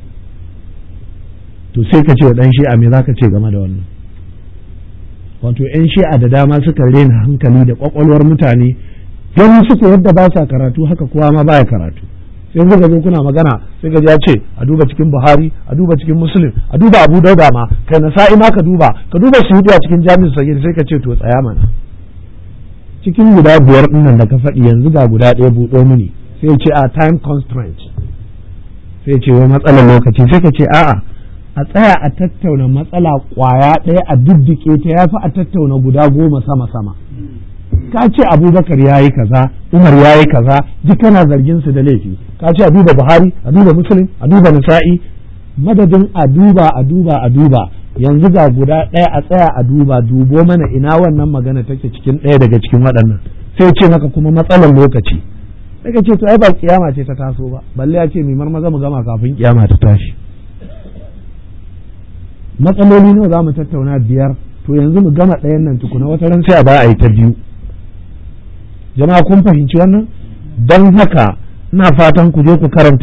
to sai ka ce wa ɗan shi'a me za ka ce game da wannan wato 'yan shi'a da dama suka rena hankali da kwakwalwar mutane don suka yadda ba sa karatu haka kowa ma baya karatu sai kuka zo kuna magana sai ka ce a duba cikin buhari a duba cikin muslim a duba abu dauda ma kai na sa'i ma ka duba ka duba su a cikin jami'in sagir sai ka ce to tsaya mana cikin guda biyar dinnan da ka faɗi yanzu ga guda ɗaya buɗo mini sai ce a time constraint sai ce wai matsalar lokaci sai ka ce a'a a tsaya a tattauna matsala kwaya ɗaya a diddike ta yafi a tattauna guda goma sama sama ka ce abubakar ya yi kaza umar ya yi kaza duk kana zargin su da laifi ka ce a duba buhari a duba muslim a duba nasa'i madadin a duba a duba a duba yanzu ga guda ɗaya a tsaya a duba dubo mana ina wannan magana take cikin ɗaya daga cikin waɗannan sai ce maka kuma matsalar lokaci sai ka ce to ai ba kiyama ce ta taso ba balle ya ce mai maza mu gama kafin kiyama ta tashi matsaloli nawa za mu tattauna biyar to yanzu mu gama ɗayan nan tukuna wata ran sai a ba a yi ta biyu jama'a kun fahimci wannan don haka ina fatan ku je ku karanta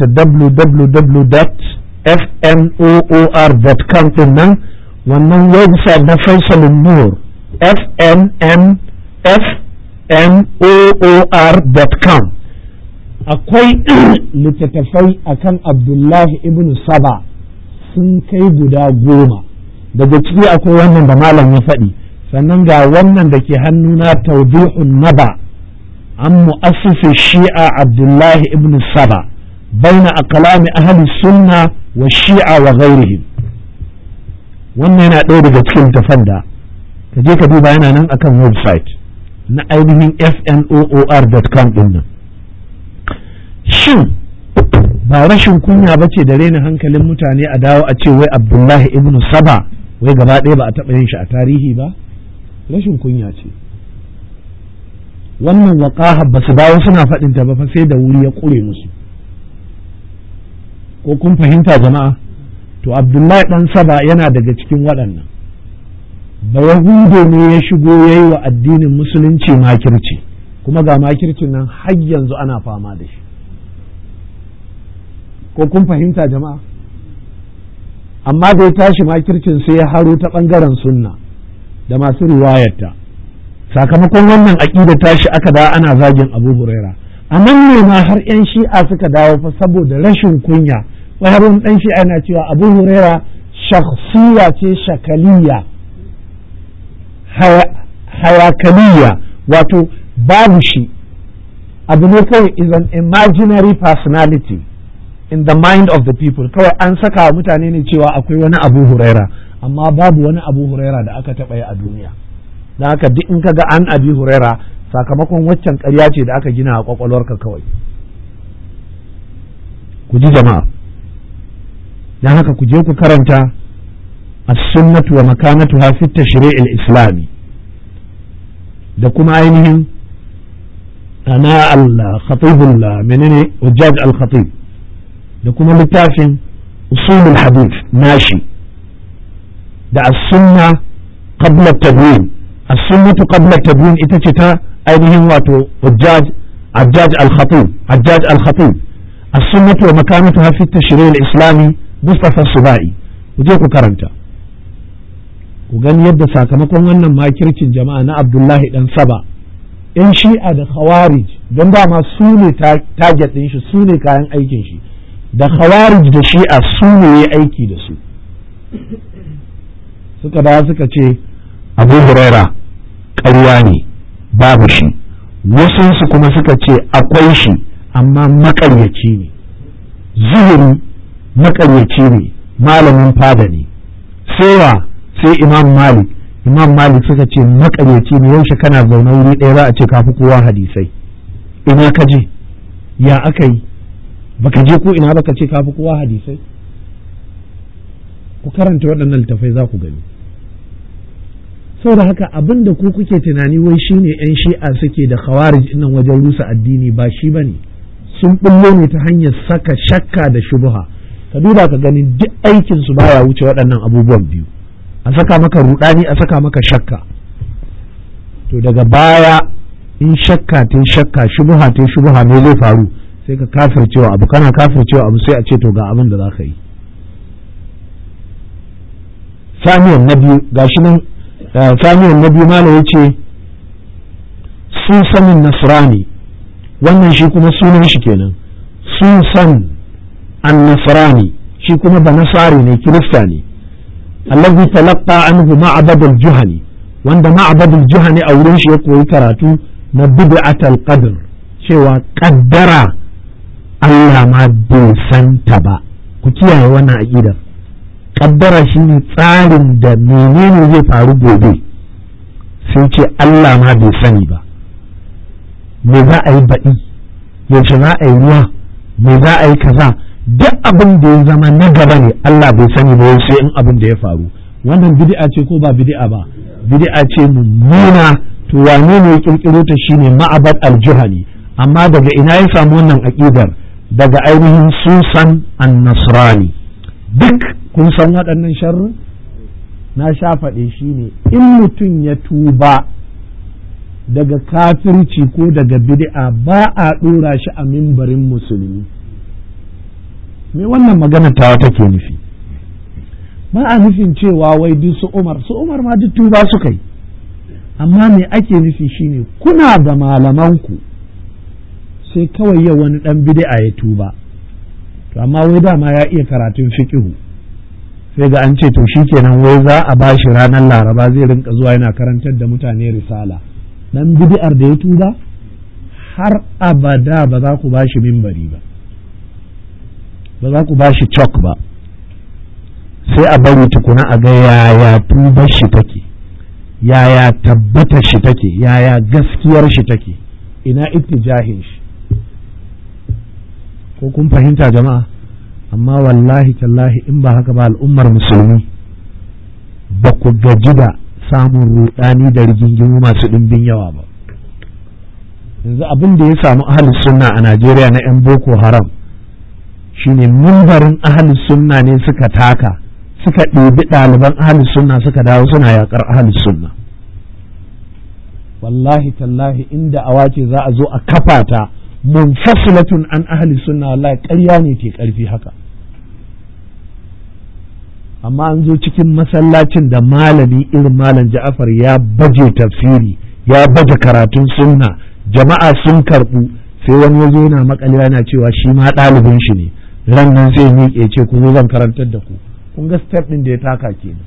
www.fnoor.com din nan wannan website na faisalin nur fnmfnoor.com akwai littattafai akan abdullahi ibn saba sun kai guda goma daga ciki akwai wannan da malam ya faɗi sannan ga wannan da ke hannuna tawdihun naba عن مؤسس الشيعة عبد الله ابن السبع بين أقلام أهل السنة والشيعة وغيرهم wannan yana ɗaya daga cikin tafanda ka je ka duba yana nan akan website na ainihin fnoor.com ɗin nan shin ba rashin kunya ba ce da rena hankalin mutane a dawo a ce wai abdullahi ibn saba wai gaba ɗaya ba a taɓa yin shi a tarihi ba rashin kunya ce wannan waƙaha ba su dawo suna faɗin ta ba fa sai da wuri ya ƙure musu ko kun fahimta jama'a to abdullahi ɗan saba yana daga cikin waɗannan ba yahudo ne ya shigo ya yi wa addinin musulunci makirci kuma ga makircin nan har yanzu ana fama da shi ko kun fahimta jama'a amma da ya tashi makircin sai ya haro ta ɓangaren sunna da masu riwayarta sakamakon wannan aƙida tashi aka da ana zagin abu huraira a nan ne ma har 'yan shi'a suka dawo fa saboda rashin kunya wai har wani ɗan shi'a yana cewa abu huraira shakhsiya ce shakaliya hayakaliya wato babu shi abu ne kawai is an imaginary personality in the mind of the people kawai an saka wa mutane ne cewa akwai wani abu huraira amma babu wani abu huraira da aka taɓa yi a duniya don haka duk in ka ga an abi huraira sakamakon waccan ƙarya ce da aka gina a kwakwalwarka kawai ku ji jama'a don haka ku je ku karanta as-sunnatu wa makanatuha fi tashri'il islami da kuma ainihin ana al-khatib menene wajjaj al-khatib da kuma littafin usulul hadith nashi da as-sunna qabla tadwin as-sunnatu qabla tabyin ita ce ta ainihin wato hujjaj hajjaj al-khatib hajjaj al-khatib as-sunnatu wa makanatuha fi at-tashri' al-islami mustafa subai ku je ku karanta ku gani yadda sakamakon wannan makircin jama'a na abdullahi dan saba yan shi'a da khawarij don dama su ne target ɗin shi su ne kayan aikin shi da khawarij da shi'a su ne ya aiki da su suka da suka ce abu huraira ƙarya ne babu shi wasunsu kuma suka ce akwai shi amma makaryaci ne zuhuri makaryaci ne malamin fada ne sai sai imam malik imam malik suka ce makaryaci ne yaushe kana zaune wuri ɗaya za a ce kafi kowa hadisai ina ka je ya aka yi baka je ko ina baka ce kafi kowa hadisai ku karanta waɗannan littafai za ku gani saboda haka abin da ku kuke tunani wai shine yan shi'a suke da khawarij nan wajen rusa addini ba shi bane sun bullo ne ta hanyar saka shakka da shubha ka duba ka gani duk aikin su baya wuce waɗannan abubuwan biyu a saka maka rudani a saka maka shakka to daga baya in shakka ta shakka shubha ta shubha me zai faru sai ka kafircewa abu kana kafircewa abu sai a ce to ga abin da za ka yi samiyan na biyu gashi nan samiyan na biyu malam ya ce susanin nasrani wannan shi kuma sunan shi kenan susan an nasrani shi kuma ba nasari ne kirista ne allazi talaqqa anhu ma'bad al-juhani wanda ma'bad al-juhani a wurin shi ya koyi karatu na bid'at al-qadr cewa kaddara Allah ma bai santa ba ku kiyaye wannan aqidar kaddara shine tsarin da menene zai faru gobe sai ce Allah ma bai sani ba me za a yi baɗi yaushe za a yi ruwa me za a yi kaza duk abin da ya zama na gaba ne Allah bai sani ba sai in abin da ya faru wannan bid'a ce ko ba bid'a ba bid'a ce mummuna to wane ne ya kirkiro ta shine ma'abad al-juhani amma daga ina ya samu wannan aqidar daga ainihin susan an-nasrani duk kun san waɗannan sharru na sha faɗe shi ne in mutum ya tuba daga kafirci ko daga bid'a ba a ɗora shi a mimbarin musulmi me wannan magana tawa take nufi ba a nufin cewa wai duk su umar su umar ma duk tuba suka yi amma me ake nufi shine kuna da malamanku sai kawai yau wani ɗan bid'a ya tuba to amma wai dama ya iya karatun fiqihu sai ga an ce to shikenan wai za a ba shi ranar laraba zai rinka zuwa yana karantar da mutane risala dan bid'ar da ya tuba har abada ba za ku ba shi mimbari ba ba za ku ba shi chalk ba sai a bari tukuna a ga yaya tubar shi take yaya tabbatar shi take yaya gaskiyar shi take ina ittijahin shi ko kun fahimta jama'a amma wallahi tallahi in ba haka ba al'ummar musulmi ba ku gaji da samun rudani da rigingimu masu ɗimbin yawa ba yanzu abin da ya samu ahalus sunna a najeriya na 'yan boko haram shine mimbarin ahalus sunna ne suka taka suka ɗebi ɗaliban ahalus sunna suka dawo suna yaƙar ahalus sunna wallahi tallahi inda awa ce za a zo a kafa ta munfasilatun an ahli sunna wallahi ƙarya ne ke ƙarfi haka amma an zo cikin masallacin da malami irin malam ja'afar ya baje tafsiri ya baje karatun sunna jama'a sun karɓu sai wani yazo yana makalewa yana cewa shi ma ɗalibin shi ne ran nan sai miƙe ce ku zo zan karantar da ku kun ga step ɗin da ya taka kenan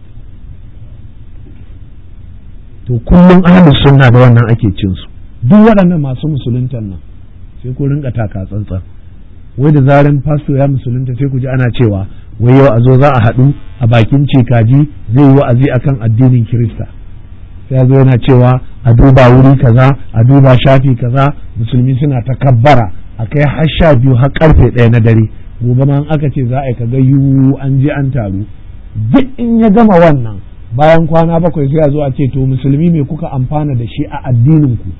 to kullum ahlus sunna da wannan ake cin su duk waɗannan masu musuluntan nan sai ku rinka taka tsantsan wai da zaran fasto ya musulunta sai ku ji ana cewa wai yau a zo za a haɗu a bakin cikaji zai yi wa'azi akan addinin kirista sai ya zo yana cewa a duba wuri kaza a duba shafi kaza musulmi suna ta kabbara a kai har sha biyu har karfe ɗaya na dare gobe ma aka ce za a yi kaga yiwu an je an taru duk in ya gama wannan bayan kwana bakwai sai a zo a ce to musulmi me kuka amfana da shi a addinin ku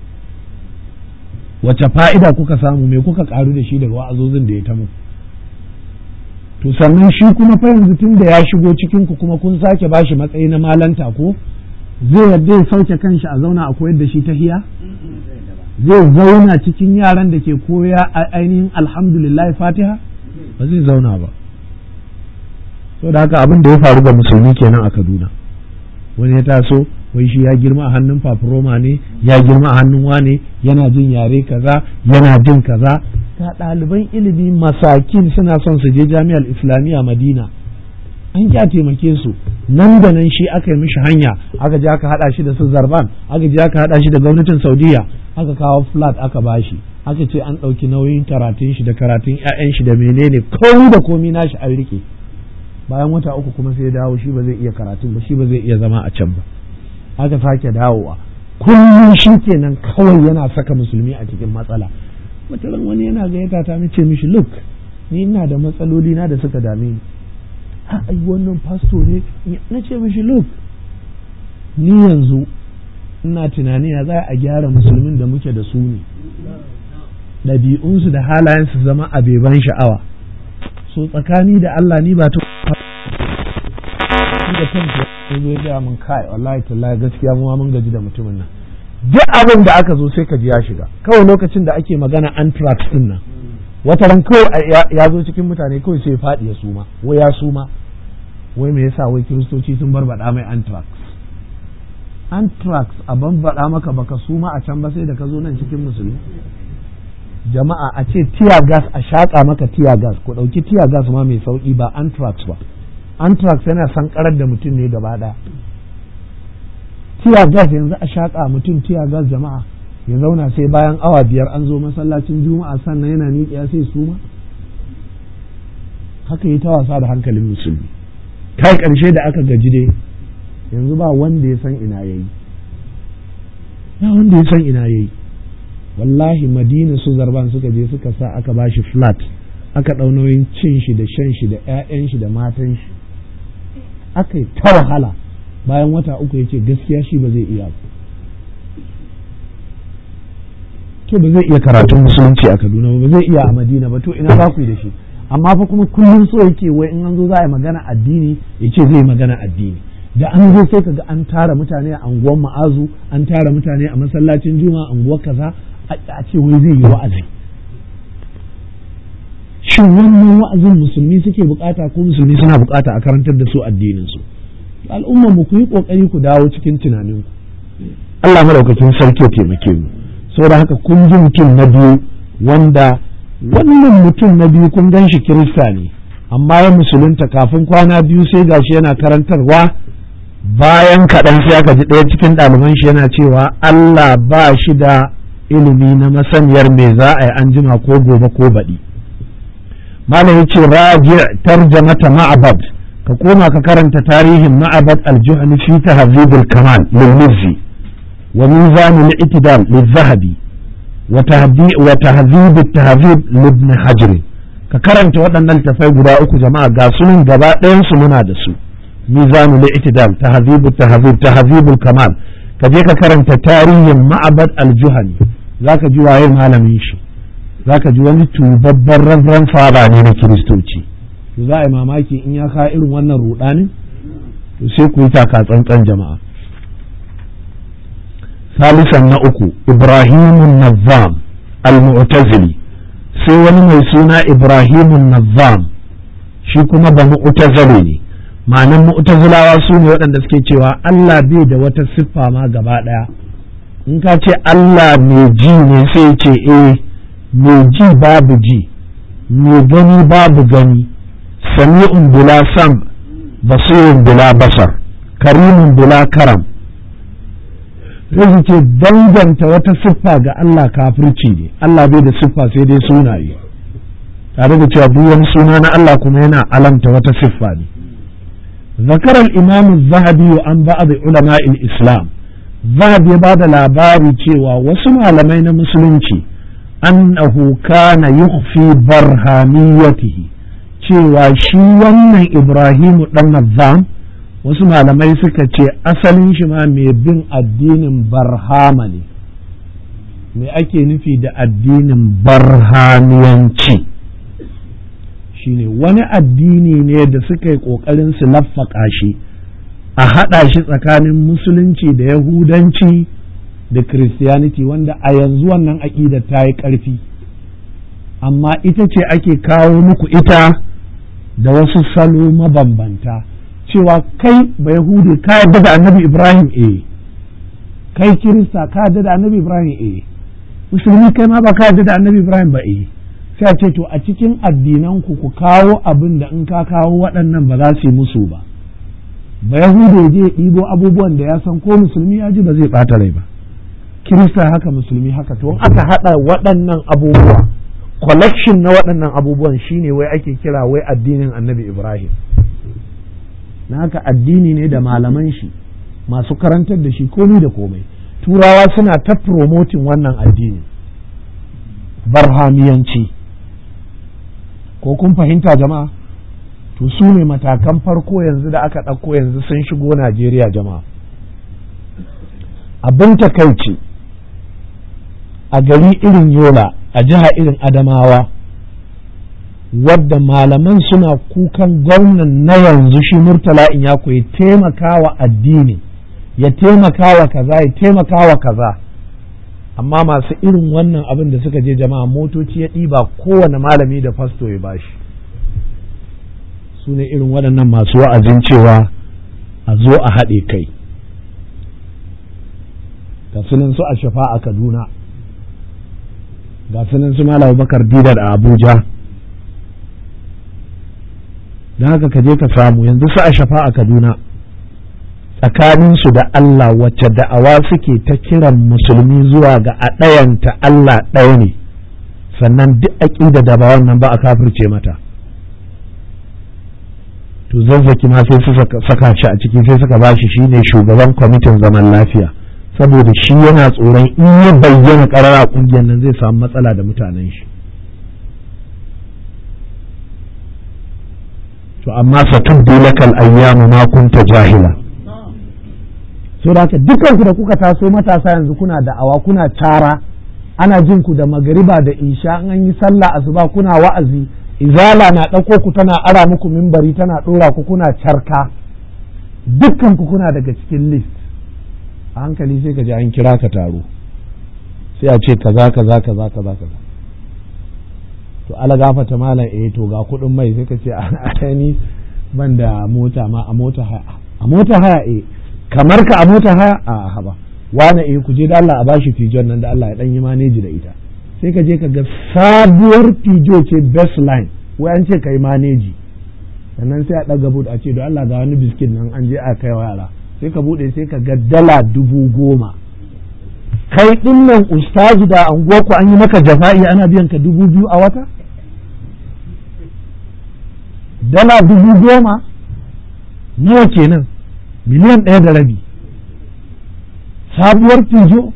wace fa'ida kuka samu me kuka karu da shi daga wa'azozin da ya ta muku to sannan shi kuma fa yanzu tun da ya shigo cikin ku kuma kun sake bashi matsayi na malanta ko zai yadda ya sauke kanshi a zauna a koyar da shi ta hiya zai zauna cikin yaran da ke koya a ainihin alhamdulillah fatiha ba zai zauna ba so da haka abin da ya faru ga musulmi kenan a kaduna wani ya taso wai shi ya girma a hannun fafuroma ne ya girma a hannun wane yana jin yare kaza yana jin kaza ga ɗaliban ilimi masakin suna son su je jami'ar islamiyya madina an kya taimake su nan da nan shi aka yi mishi hanya aka je aka hada shi da su zarban aka je aka hada shi da gwamnatin saudiya aka kawo flat aka bashi aka ce an ɗauki nauyin karatun shi da karatun 'ya'yan shi da menene komi da komi nashi an rike bayan wata uku kuma sai ya dawo shi ba zai iya karatun ba shi ba zai iya zama a can ba aka sake dawowa kullum shi kenan kawai yana saka musulmi a cikin matsala wataran wani yana gayyata ta ce mishi look ni ina da matsaloli na da suka dame ni ha ai wannan pasto ne na ce mishi look ni yanzu ina tunani ya za a gyara musulmin da muke da su ne ɗabi'unsu da halayensu zama a beban sha'awa so tsakani da Allah ni ba ta da kanta ya zo ya min kai wallahi tallahi gaskiya mu mun gaji da mutumin nan duk abin da aka zo sai ka ji ya shiga kawai lokacin da ake magana anthrax din nan wata ran kawai ya zo cikin mutane kawai sai faɗi ya suma wai ya suma wai me yasa wai kiristoci sun barbaɗa mai anthrax anthrax a bambaɗa maka baka suma a can ba sai da ka zo nan cikin musulmi jama'a a ce tear gas a shaƙa maka tear gas ku ɗauki tear gas ma mai sauƙi ba anthrax ba anthrax yana sankarar da mutum ne gaba ɗaya tear gas yanzu a shaƙa mutum tear gas jama'a ya zauna sai bayan awa biyar an zo masallacin juma'a sannan yana miƙiya sai suma haka yi ta wasa da hankalin musulmi kai ƙarshe da aka gaji dai yanzu ba wanda ya san ina yayi ba wanda ya san ina yayi wallahi madina su zarban suka je suka sa aka bashi flat aka ɗau nauyin cin shi da shan shi da 'ya'yan shi da matan shi aka yi ta wahala bayan wata uku ya ce gaskiya shi ba zai iya to ba zai iya karatun musulunci a kaduna ba zai iya a madina ba to ina za ku yi da shi amma fa kuma kullum so yake wai in an zo za a yi magana addini ya ce zai magana addini da an zo sai kaga an tara mutane a anguwan ma'azu an tara mutane a masallacin juma'a anguwar kaza a ce wai zai yi wa'azi shin wannan wa'azin musulmi suke bukata ko musulmi suna bukata a karantar da su addinin su al'ummar mu ku yi kokari ku dawo cikin tunanin ku Allah madaukakin sarki ya taimake mu saboda haka kun ji mutum na biyu wanda wannan mutum na biyu kun gan shi kirista ne amma ya musulunta kafin kwana biyu sai gashi yana karantarwa bayan kaɗan sai aka ji ɗaya cikin ɗaliban shi yana cewa Allah ba shi da ilimi na masaniyar me za a yi an jima ko gobe ko baɗi malam ya ce raji tarjamata ma'abad ka koma ka karanta tarihin ma'abad al-juhani fi tahzibul kamal lil mizzi wa mizan al-i'tidal lil-zahabi wa tahzib at-tahzib libn hajr ka karanta waɗannan tafai guda uku jama'a ga sunan gaba ɗayan su muna da su mizan al-i'tidal tahzib at-tahzib tahzib al-kamal ka je ka karanta tarihin ma'abad al-juhani zaka ji waye malamin shi zaka ji wani tubabban reverend father ne na kiristoci to za a yi mamaki in ya ka irin wannan rudanin to sai ku yi taka tsantsan jama'a salisan na uku ibrahimun nazzam al-mu'tazili sai wani mai suna ibrahimun nazzam shi kuma ba mu'tazili ne ma'anan mu'tazilawa su ne waɗanda suke cewa Allah bai da wata siffa ma gaba ɗaya in ka ce Allah mai ji ne sai ce eh mai ji babu ji mai gani babu gani sami'un bila sam basirun bila basar karimun bila karam sai ce danganta wata siffa ga Allah kafirci ne Allah bai da siffa sai dai sunaye tare da cewa duk wani suna na Allah kuma yana alamta wata siffa ne ذكر الإمام الذهبي عن بعض علماء الإسلام ذهب بعد labari cewa wasu malamai na musulunci annahu kana yukhfi barhaniyatihi cewa shi wannan Ibrahimu dan Nazzam wasu malamai suka ce asalin shi ma mai bin addinin barhama ne me ake nufi da addinin barhaniyanci shine wani addini ne da suka yi ƙoƙarin su laffaka shi a haɗa shi tsakanin musulunci da yahudanci da christianity wanda a yanzu wannan aƙidar ta yi ƙarfi amma ita ce ake kawo muku ita da wasu salo mabambanta cewa kai ba yahudi ka yarda da annabi ibrahim eh kai kirista ka yarda da annabi ibrahim eh musulmi kai ma ba ka yarda da annabi ibrahim ba eh sai a ce to a cikin addinan ku ku kawo abin da in ka kawo waɗannan ba za su yi musu ba ba yahudu je ɗibo abubuwan da ya san ko musulmi ya ji ba zai ɓata rai ba kirista haka musulmi haka to in aka haɗa waɗannan abubuwa collection na waɗannan abubuwan shine wai ake kira wai addinin annabi ibrahim na haka addini ne da malaman shi masu karantar da shi komai da komai turawa suna ta promoting wannan addini barhamiyanci ko kun fahimta jama'a to su ne matakan farko yanzu da aka ɗauko yanzu sun shigo najeriya jama'a abin takaici a gari irin yola a jiha irin adamawa wadda malaman suna kukan gwamnan na yanzu shi murtala in ya koyi taimakawa addini ya taimakawa kaza ya taimakawa kaza amma masu irin wannan abin da suka je jama'a motoci ya ɗiba kowane malami da fasto ya bashi su ne irin waɗannan masu wa'azin cewa a zo a haɗe kai ga sunan su a shafa a kaduna ga sunan su malam bakar didar a abuja don haka ka je ka samu yanzu su a shafa a kaduna tsakaninsu da Allah wacce da'awa suke ta kiran musulmi zuwa ga a ɗayanta Allah ɗaya ne sannan duk aƙida da ba wannan ba a kafirce mata to zazzaki ma sai su saka shi a ciki sai suka bashi shine shugaban kwamitin zaman lafiya saboda shi yana tsoron in ya bayyana ƙarara ƙungiyar nan zai samu matsala da mutanen shi to amma satubdu lakal ayyamu ma kunta jahila so da haka dukanku da kuka taso matasa yanzu kuna da'awa kuna tara ana jin ku da magariba da isha an yi sallah asuba kuna wa'azi izala na ɗauko ku tana ara muku mimbari tana ɗora ku kuna carka dukkan ku kuna daga cikin list a hankali sai ka ji an kira ka taro sai a ce kaza kaza kaza kaza kaza to ala gafata malam eh to ga kuɗin mai sai ka ce a ni ban da mota ma a mota haya a mota haya eh kamar ka a mota haya a haba wane eh ku je da Allah a bashi fijon nan da Allah ya dan yi maneji da ita sai ka je ka ga sabuwar fijo ce best line wai an ce kai maneji sannan sai a ɗaga bud a ce da Allah ga wani biskit nan an je a kai wa yara sai ka bude sai ka ga dala dubu goma kai din nan ustazu da anguwarku an yi maka jafa'i ana biyan ka dubu biyu a wata dala dubu goma nawa kenan miliyan ɗaya da rabi sabuwar fijo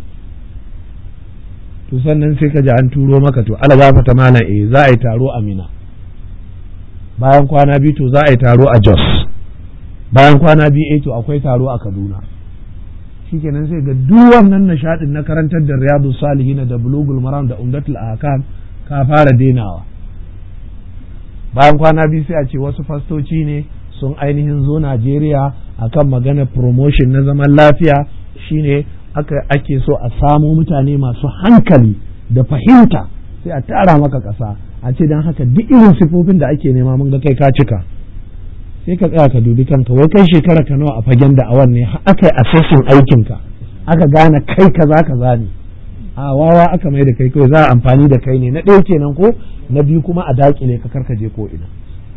to sannan sai ka ji an turo maka to ala za ta mana eh za a yi taro a mina bayan kwana biyu to za a yi taro a jos bayan kwana biyu eh to akwai taro a kaduna shikenan sai ga duk wannan nishadin na karantar da riyadu salihin da bulugul maram da umdatul ahkam ka fara denawa bayan kwana biyu sai a ce wasu fastoci ne sun ainihin zo Najeriya akan magana promotion na zaman lafiya shine aka ake so a samo mutane masu hankali da fahimta sai a tara maka ƙasa a ce don haka duk irin sifofin da ake nema mun ga kai ka cika sai ka tsaya ka dubi kanka wai kai shekara ka nawa a fagen da awan ne aka yi assessing aikinka aka gane kai kaza kaza ne a wawa aka mai da kai kawai za a amfani da kai ne na ɗaya kenan ko na biyu kuma a dakile ka karkaje ko ina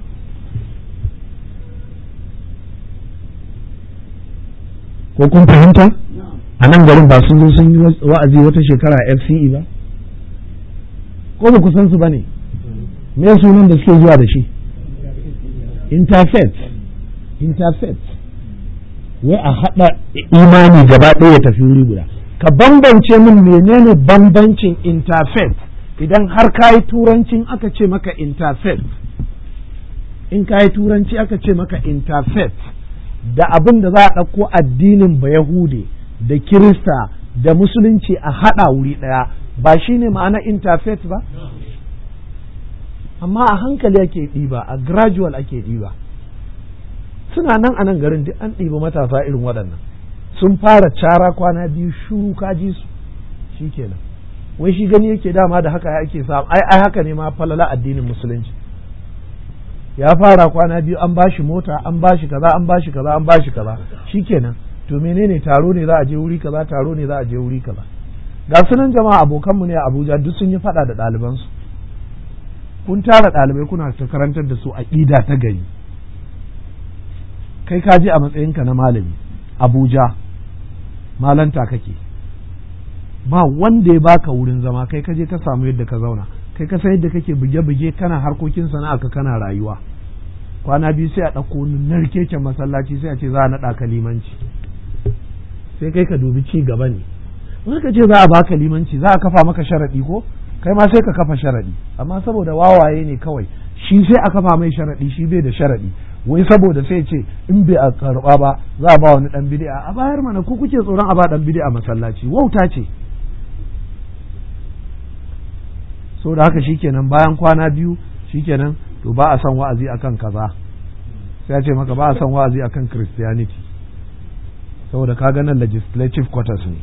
ko kun fahimta a nan garin ba sun zo sun yi wa'azi wata shekara FCE ba ko ba ku san su ba ne me sunan da suke zuwa da shi interfaith interfaith wai a haɗa imani gaba ɗaya ya tafi wuri guda ka bambance min menene bambancin interfaith idan har ka yi turancin aka ce maka interfaith in ka yi turanci aka ce maka interfaith da abin da za a ɗauko addinin ba Yahude da Kirista da Musulunci a haɗa wuri ɗaya ba shi ne ma'ana interfaith ba? Amma a hankali ake ɗiba, a gradual ake ɗiba. suna nan a nan garin duk an ɗiba matasa irin waɗannan sun fara cara kwana biyu shuru kaji su shi kenan wai shi gani yake dama da haka ake samu ai ai haka ne ma falala addinin musulunci ya fara kwana biyu an bashi mota an bashi kaza an bashi kaza an bashi kaza shikenan to menene taro ne za a je wuri kaza taro ne za a je wuri kaza ga sunan jama'a abokanmu ne a Abuja duk sun yi fada da ɗalibansu kun tara ɗalibai kuna ta karantar da su aƙida ta gari kai ka je a matsayinka na malami Abuja malanta kake ba wanda ya baka wurin zama kai ka je ka samu yadda ka zauna kai ka san yadda kake buge-buge kana harkokin sana'a ka kana rayuwa kwana biyu sai a ɗauko narkeken masallaci sai a ce za a naɗa ka limanci sai kai ka dubi ci gaba ne in ka ce za a baka limanci za a kafa maka sharaɗi ko kai ma sai ka kafa sharaɗi amma saboda wawaye ne kawai shi sai a kafa mai sharaɗi shi bai da sharaɗi wai saboda sai ce in bai a karɓa ba za a ba wani ɗan bid'a a bayar mana ku kuke tsoron a ba ɗan bid'a masallaci wauta ce so da haka shikenan bayan kwana biyu shikenan to ba a son wa'azi akan kaza sai ya ce maka ba a son wa'azi akan christianity saboda ka nan legislative quarters ne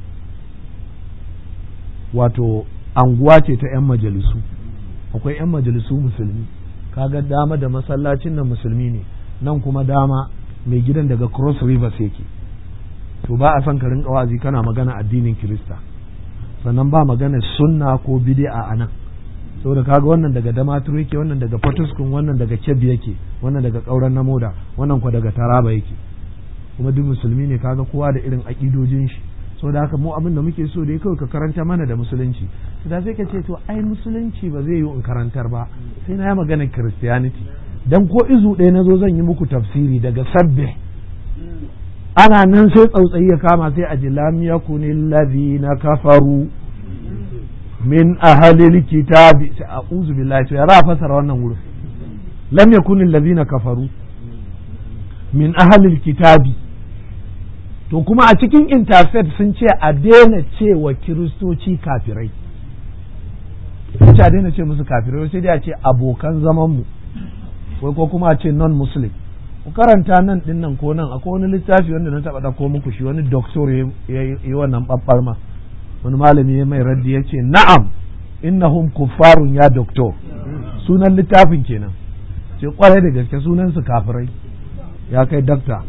wato anguwa ce ta 'yan majalisu akwai 'yan majalisu musulmi kaga dama da masallacin nan musulmi ne nan kuma dama mai gidan daga cross rivers yake to ba a son ka rinka wa'azi kana magana addinin kirista sannan ba magana sunna ko bid'a a nan saboda kaga wannan daga damaturu yake wannan daga fatuskun wannan daga kebbi yake wannan daga kauran na moda wannan kwa daga taraba yake kuma duk musulmi ne kaga kowa da irin aƙidojin shi saboda haka mu abin da muke so da kawai ka karanta mana da musulunci da sai ka ce to ai musulunci ba zai yi in karantar ba sai na yi magana christianity dan ko izu ɗaya na zo zan yi muku tafsiri daga sabbe ana nan sai tsautsayi ya kama sai a ji lam yakunil ladina kafaru min ahalil kitabi sai a'udhu billahi to ya za a fasara wannan wurin lam yakunil ladina kafaru min ahalil kitabi to kuma a cikin interfaith sun ce a daina cewa kiristoci kafirai sun ce a daina ce musu kafirai sai dai a ce abokan zamanmu wai ko kuma a ce non muslim ku karanta nan din nan ko nan akwai wani littafi wanda na taba ko muku shi wani doktor ya yi wannan babbar ma wani malami ya mai raddi ya ce na'am innahum kuffarun ya doktor sunan littafin kenan ce kwarai da gaske sunan su kafirai ya kai dakta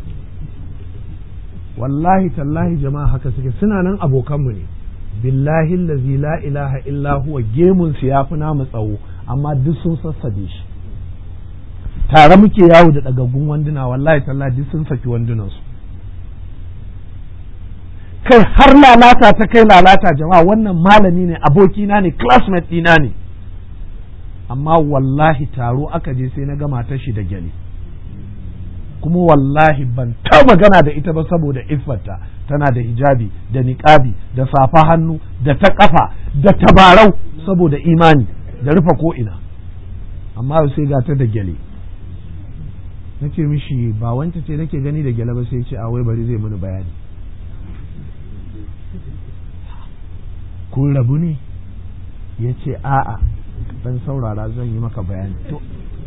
wallahi tallahi jama'a haka suke suna nan abokanmu ne billahi allazi la ilaha illa huwa gemun su yafi namu tsawo amma duk sun sassabe shi tare muke yawo da dagaggun wanduna wallahi tallahi duk sun saki wandunan su kai har lalata ta kai lalata jama'a wannan malami ne abokina ne classmate ɗina ne amma wallahi taro aka je sai na gama ta shi da gyale kuma wallahi ban ta magana da ita ba saboda iffarta tana da hijabi da niƙabi da safa hannu da ta ƙafa da tabarau saboda imani da rufe ko'ina amma sai ga ta da gyale na ce mishi ba wancan ce nake gani da gyale ba sai ce a wai bari zai mini bayani kun rabu ne ya ce a'a dan saurara zan yi maka bayani to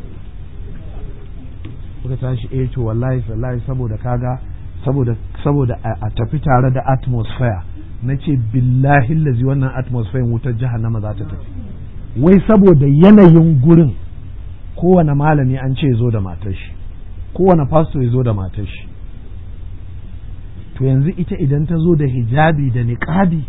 kuka tashi eh to wallahi wallahi saboda kaga saboda saboda a tafi tare da atmosphere na ce billahi lazi wannan atmosphere wutar jahannama za ta tafi wai saboda yanayin gurin kowane malami an ce zo da matar shi kowane pastor ya zo da matar shi to yanzu ita idan ta zo da hijabi da niqabi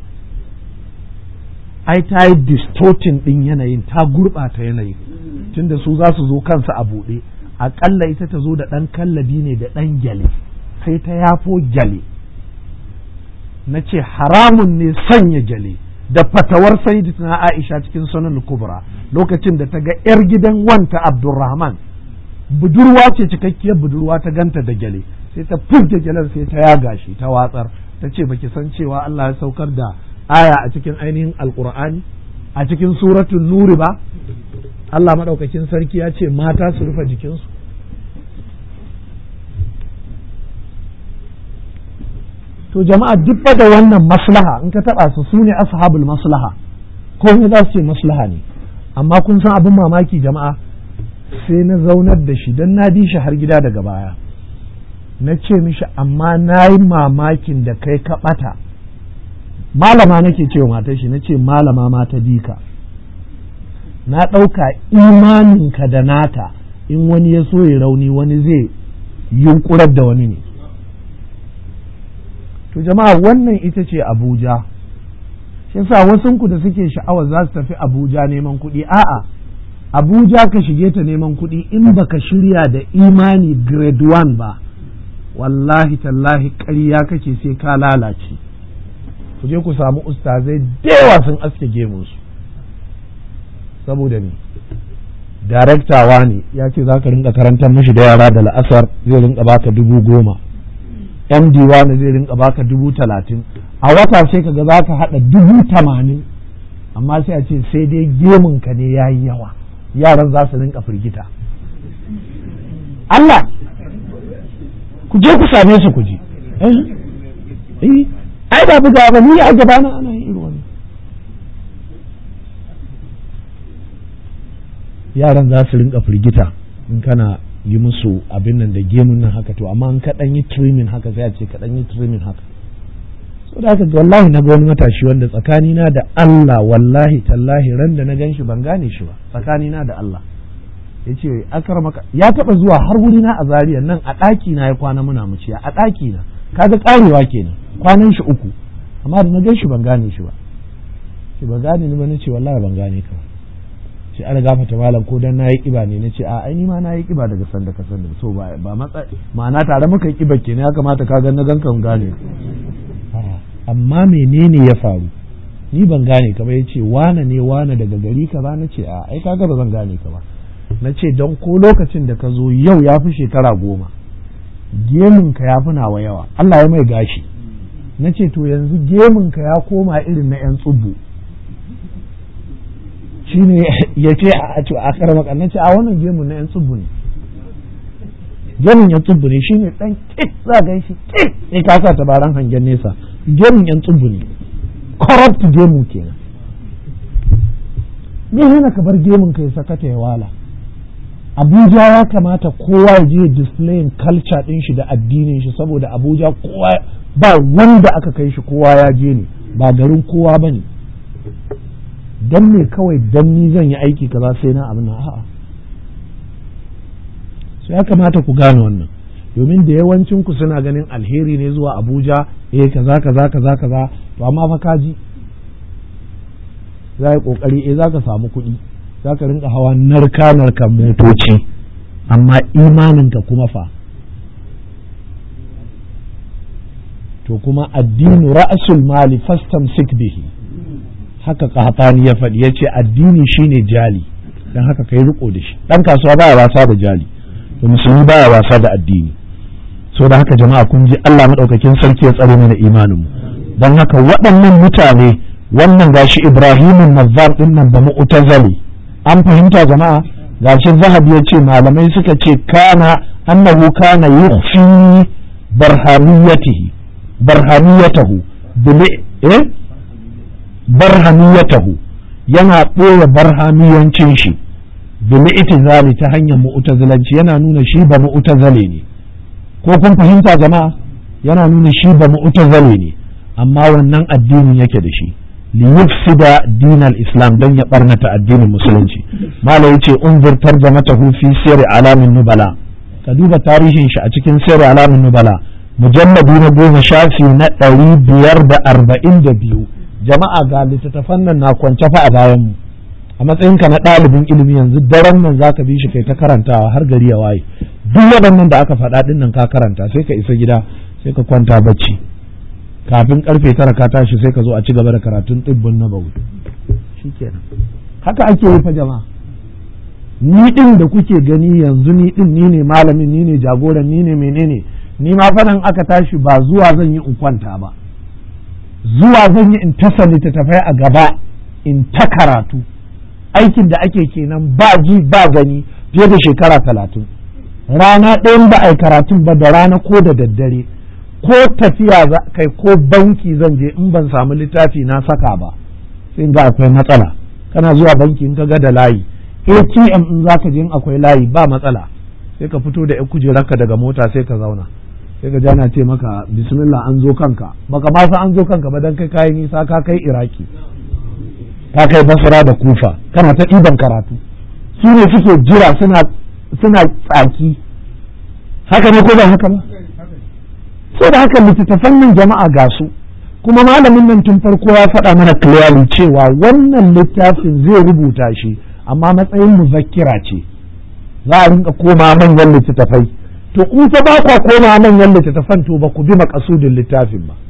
ai ta yi distorting din yanayin ta gurɓata yanayin tunda su za su zo kansu a buɗe aƙalla ita ta zo da ɗan kallabi ne da ɗan gyale sai ta yafo gyale na ce haramun ne sanya gyale da fatawar na aisha cikin sunan kubra lokacin da ta ga 'yar gidan wanta abdurrahman budurwa ce cikakkiyar budurwa ta ganta da gyale sai ta furta gyalen sai ta yaga shi ta watsar ta ce baki san cewa Allah ya saukar da aya a cikin ainihin alkur'ani a cikin suratun nuri ba Allah maɗaukakin sarki ya ce mata su rufe jikinsu to jama'a duk da wannan maslaha in ka taɓa su su ne ashabul maslaha ko za su ce maslaha ne amma kun san abin mamaki jama'a sai na zaunar da shi don na bi shi har gida daga baya na ce mishi amma na yi mamakin da kai ka ɓata malama nake cewa matar shi na ce malama ma ta bi ka na ɗauka imaninka da nata in wani ya so ya rauni wani zai yunkurar da wani ne to jama'a wannan ita ce abuja shi yasa wasunku da suke sha'awar za su tafi abuja neman kuɗi a'a abuja ka shige ta neman kuɗi in baka shirya da imani grade 1 ba wallahi tallahi ƙarya kake sai ka lalace ku je ku samu ustazai da yawa sun aske gemunsu saboda ne daraktawa ne ya ce za ka rinka karantar mashi da yara da la'asar zai rinka baka dubu goma md wani zai rinka baka dubu talatin a wata sai ka ga za ka haɗa dubu tamanin amma sai a ce sai dai gemunka ne ya yi yawa yaran za su rinka firgita Allah ku je ku same su ku ji eh ai ba buga ba ni a gaba na ana yin irin wannan yaran za su rinka firgita in kana yi musu abin nan da gemun nan haka to amma in ka dan yi trimming haka sai a ce ka dan yi trimming haka so da haka wallahi na ga wani matashi wanda tsakani na da Allah wallahi tallahi ran da na ganshi ban gane shi ba tsakani na da Allah yace akar maka ya taba zuwa har wuri na a Zariya nan a daki na ya kwana muna muciya a daki na kaga karewa kenan kwanan shi uku amma da na ganshi ban gane shi ba ce ba gane ni ba nace wallahi ban gane ka ba ce an gafata malam ko dan nayi kiba ne nace a ai ni ma nayi kiba daga sanda ka sanda so ba ba matsa ma'ana tare muka yi kiba kenan ya kamata ka ga na ganka gane amma menene ya faru ni ban gane ka ba yace wane ne wane daga gari ka ba nace a ai kaga ba zan gane ka ba nace don ko lokacin da ka zo yau ya fi shekara goma gemun ka ya fi nawa yawa Allah ya mai gashi nace to yanzu gemun ka ya koma irin na yan tsubbu shine ya ce a to a karama kannan ce a wannan gemun na yan tsubbu ne gemun yan tsubbu ne shine dan kit za ga shi kit sai ka sa tabaran hangen nesa gemun yan tsubbu ne corrupt gemu kenan me hana ka bar gemun ka ya sakata ya wala Abuja ya kamata kowa ya je displayin culture din shi da addinin shi saboda Abuja kowa ba wanda aka kai shi kowa ya je ne ba garin kowa bane dan me kawai dan ni zan yi aiki kaza sai na abin a'a so ya kamata ku gane wannan domin da yawancin ku suna ganin alheri ne zuwa Abuja eh kaza kaza kaza kaza to amma fa kaji za yi kokari eh za ka samu kuɗi za ka rinka hawa narka narkan motoci amma imaninka kuma fa to kuma addinu ra'asul mali fastamsik bihi haka qahtani ya faɗi yace addini shine jali dan haka kai riko da shi dan kasuwa baya wasa da jali to musulmi baya wasa da addini so da haka jama'a kun ji Allah madaukakin sarki ya tsare mana imanin mu dan haka waɗannan mutane wannan gashi Ibrahimun Nazzar din nan ba mu'tazali an fahimta jama'a gashi Zahabi ya ce malamai suka ce kana annahu kana yukhfi barhamiyatihi barhamiyatahu bil eh barhamiyatahu yana ɓoye barhamiyancin shi bil itizali ta hanyar mu'tazilanci yana nuna shi ba mu'tazali ne ko kun fahimta jama'a yana nuna shi ba mu'tazali ne amma wannan addinin yake da shi li yufsida dinal islam don ya barnata addinin musulunci mala yace unzur tarjamatahu fi sirri alamin nubala ka duba tarihin shi a cikin sirri alamin nubala mujalladi na goma shafi na ɗari biyar da arba'in da biyu jama'a ga littattafan nan na kwance fa a bayan mu a matsayinka na ɗalibin ilimi yanzu daren nan zaka bi shi kai ta karantawa har gari ya waye duk waɗannan da aka faɗa ɗin nan ka karanta sai ka isa gida sai ka kwanta bacci kafin karfe tara ka tashi sai ka zo a ci gaba da karatun ɗibbin na bau shikenan haka ake yi fa jama'a ni ɗin da kuke gani yanzu ni ɗin ni ne malamin ni ne jagoran ni ne menene ni ma fadan aka tashi ba zuwa zan yi in kwanta ba zuwa zan yi in tasa littattafai a gaba in ta karatu aikin da ake kenan ba ji ba gani fiye da shekara talatin rana ɗayan ba a yi karatun ba da rana ko da daddare ko tafiya kai ko banki zan je in ban samu littafi na saka ba sai ga akwai matsala kana zuwa banki in ka ga da layi atm in za ka je in akwai layi ba matsala sai ka fito da 'yan kujerarka daga mota sai ka zauna sai ka jana ce maka bismillah an zo kanka baka ma san an zo kanka ba dan kai kayi nisa ka kai iraki ka kai basra da kufa kana ta ɗiban karatu su ne suke jira suna suna tsaki haka ne ko ba haka ba so da haka littattafan nan jama'a ga su kuma malamin nan tun farko ya faɗa mana clearly cewa wannan littafin zai rubuta shi amma matsayin muzakkira ce za a rinka koma manyan littattafai to in fa ba kwa koma manyan littattafan to ba ku bi makasudin littafin ba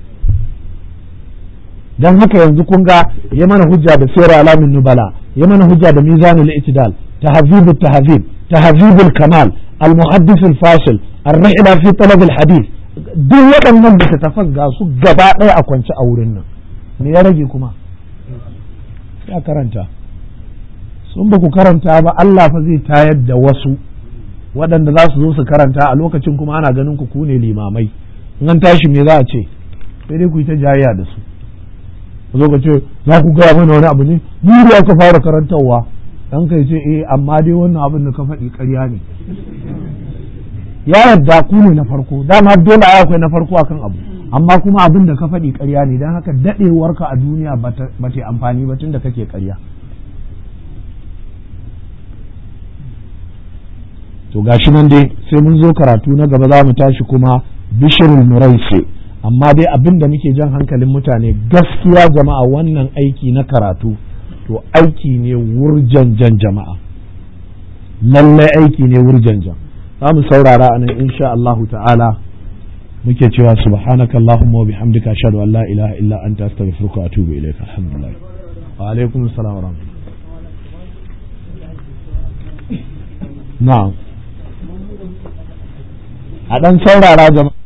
dan haka yanzu kun ga ya mana hujja da sirra alamin nubala ya mana hujja da mizanul itidal tahzibut tahzib tahzibul kamal al muhaddis al fasil ar-rihla fi talab al hadith duk waɗannan littattafan ga su gaba ɗaya a kwance a wurin nan me ya rage kuma ya karanta sun ba ku karanta ba Allah fa zai tayar da wasu waɗanda za su zo su karanta a lokacin kuma ana ganin ku ku ne limamai in an tashi me za a ce sai dai ku yi ta jayayya da su ku zo ka ce za ku gaya mana wani abu ne ni da aka fara karantarwa dan kai ce eh amma dai wannan abin da ka faɗi ƙarya ne ya yarda ku ne na farko dama dole ai akwai na farko akan abu amma kuma abin da ka faɗi ƙarya ne don haka daɗewarka a duniya ba ta amfani ba tun da kake ƙarya to gashi nan dai sai mun zo karatu na gaba za mu tashi kuma bishirul muraisi amma dai abin da muke jan hankalin mutane gaskiya jama'a wannan aiki na karatu to aiki ne wurjanjan jama'a lallai aiki ne wurjanjan za mu saurara a nan insha Allah ta'ala muke cewa subhanaka allahumma wa bihamdika ashhadu an la ilaha illa anta astaghfiruka wa atubu ilaik alhamdulillah wa alaikum assalam wa rahmatullah na'am a dan saurara jama'a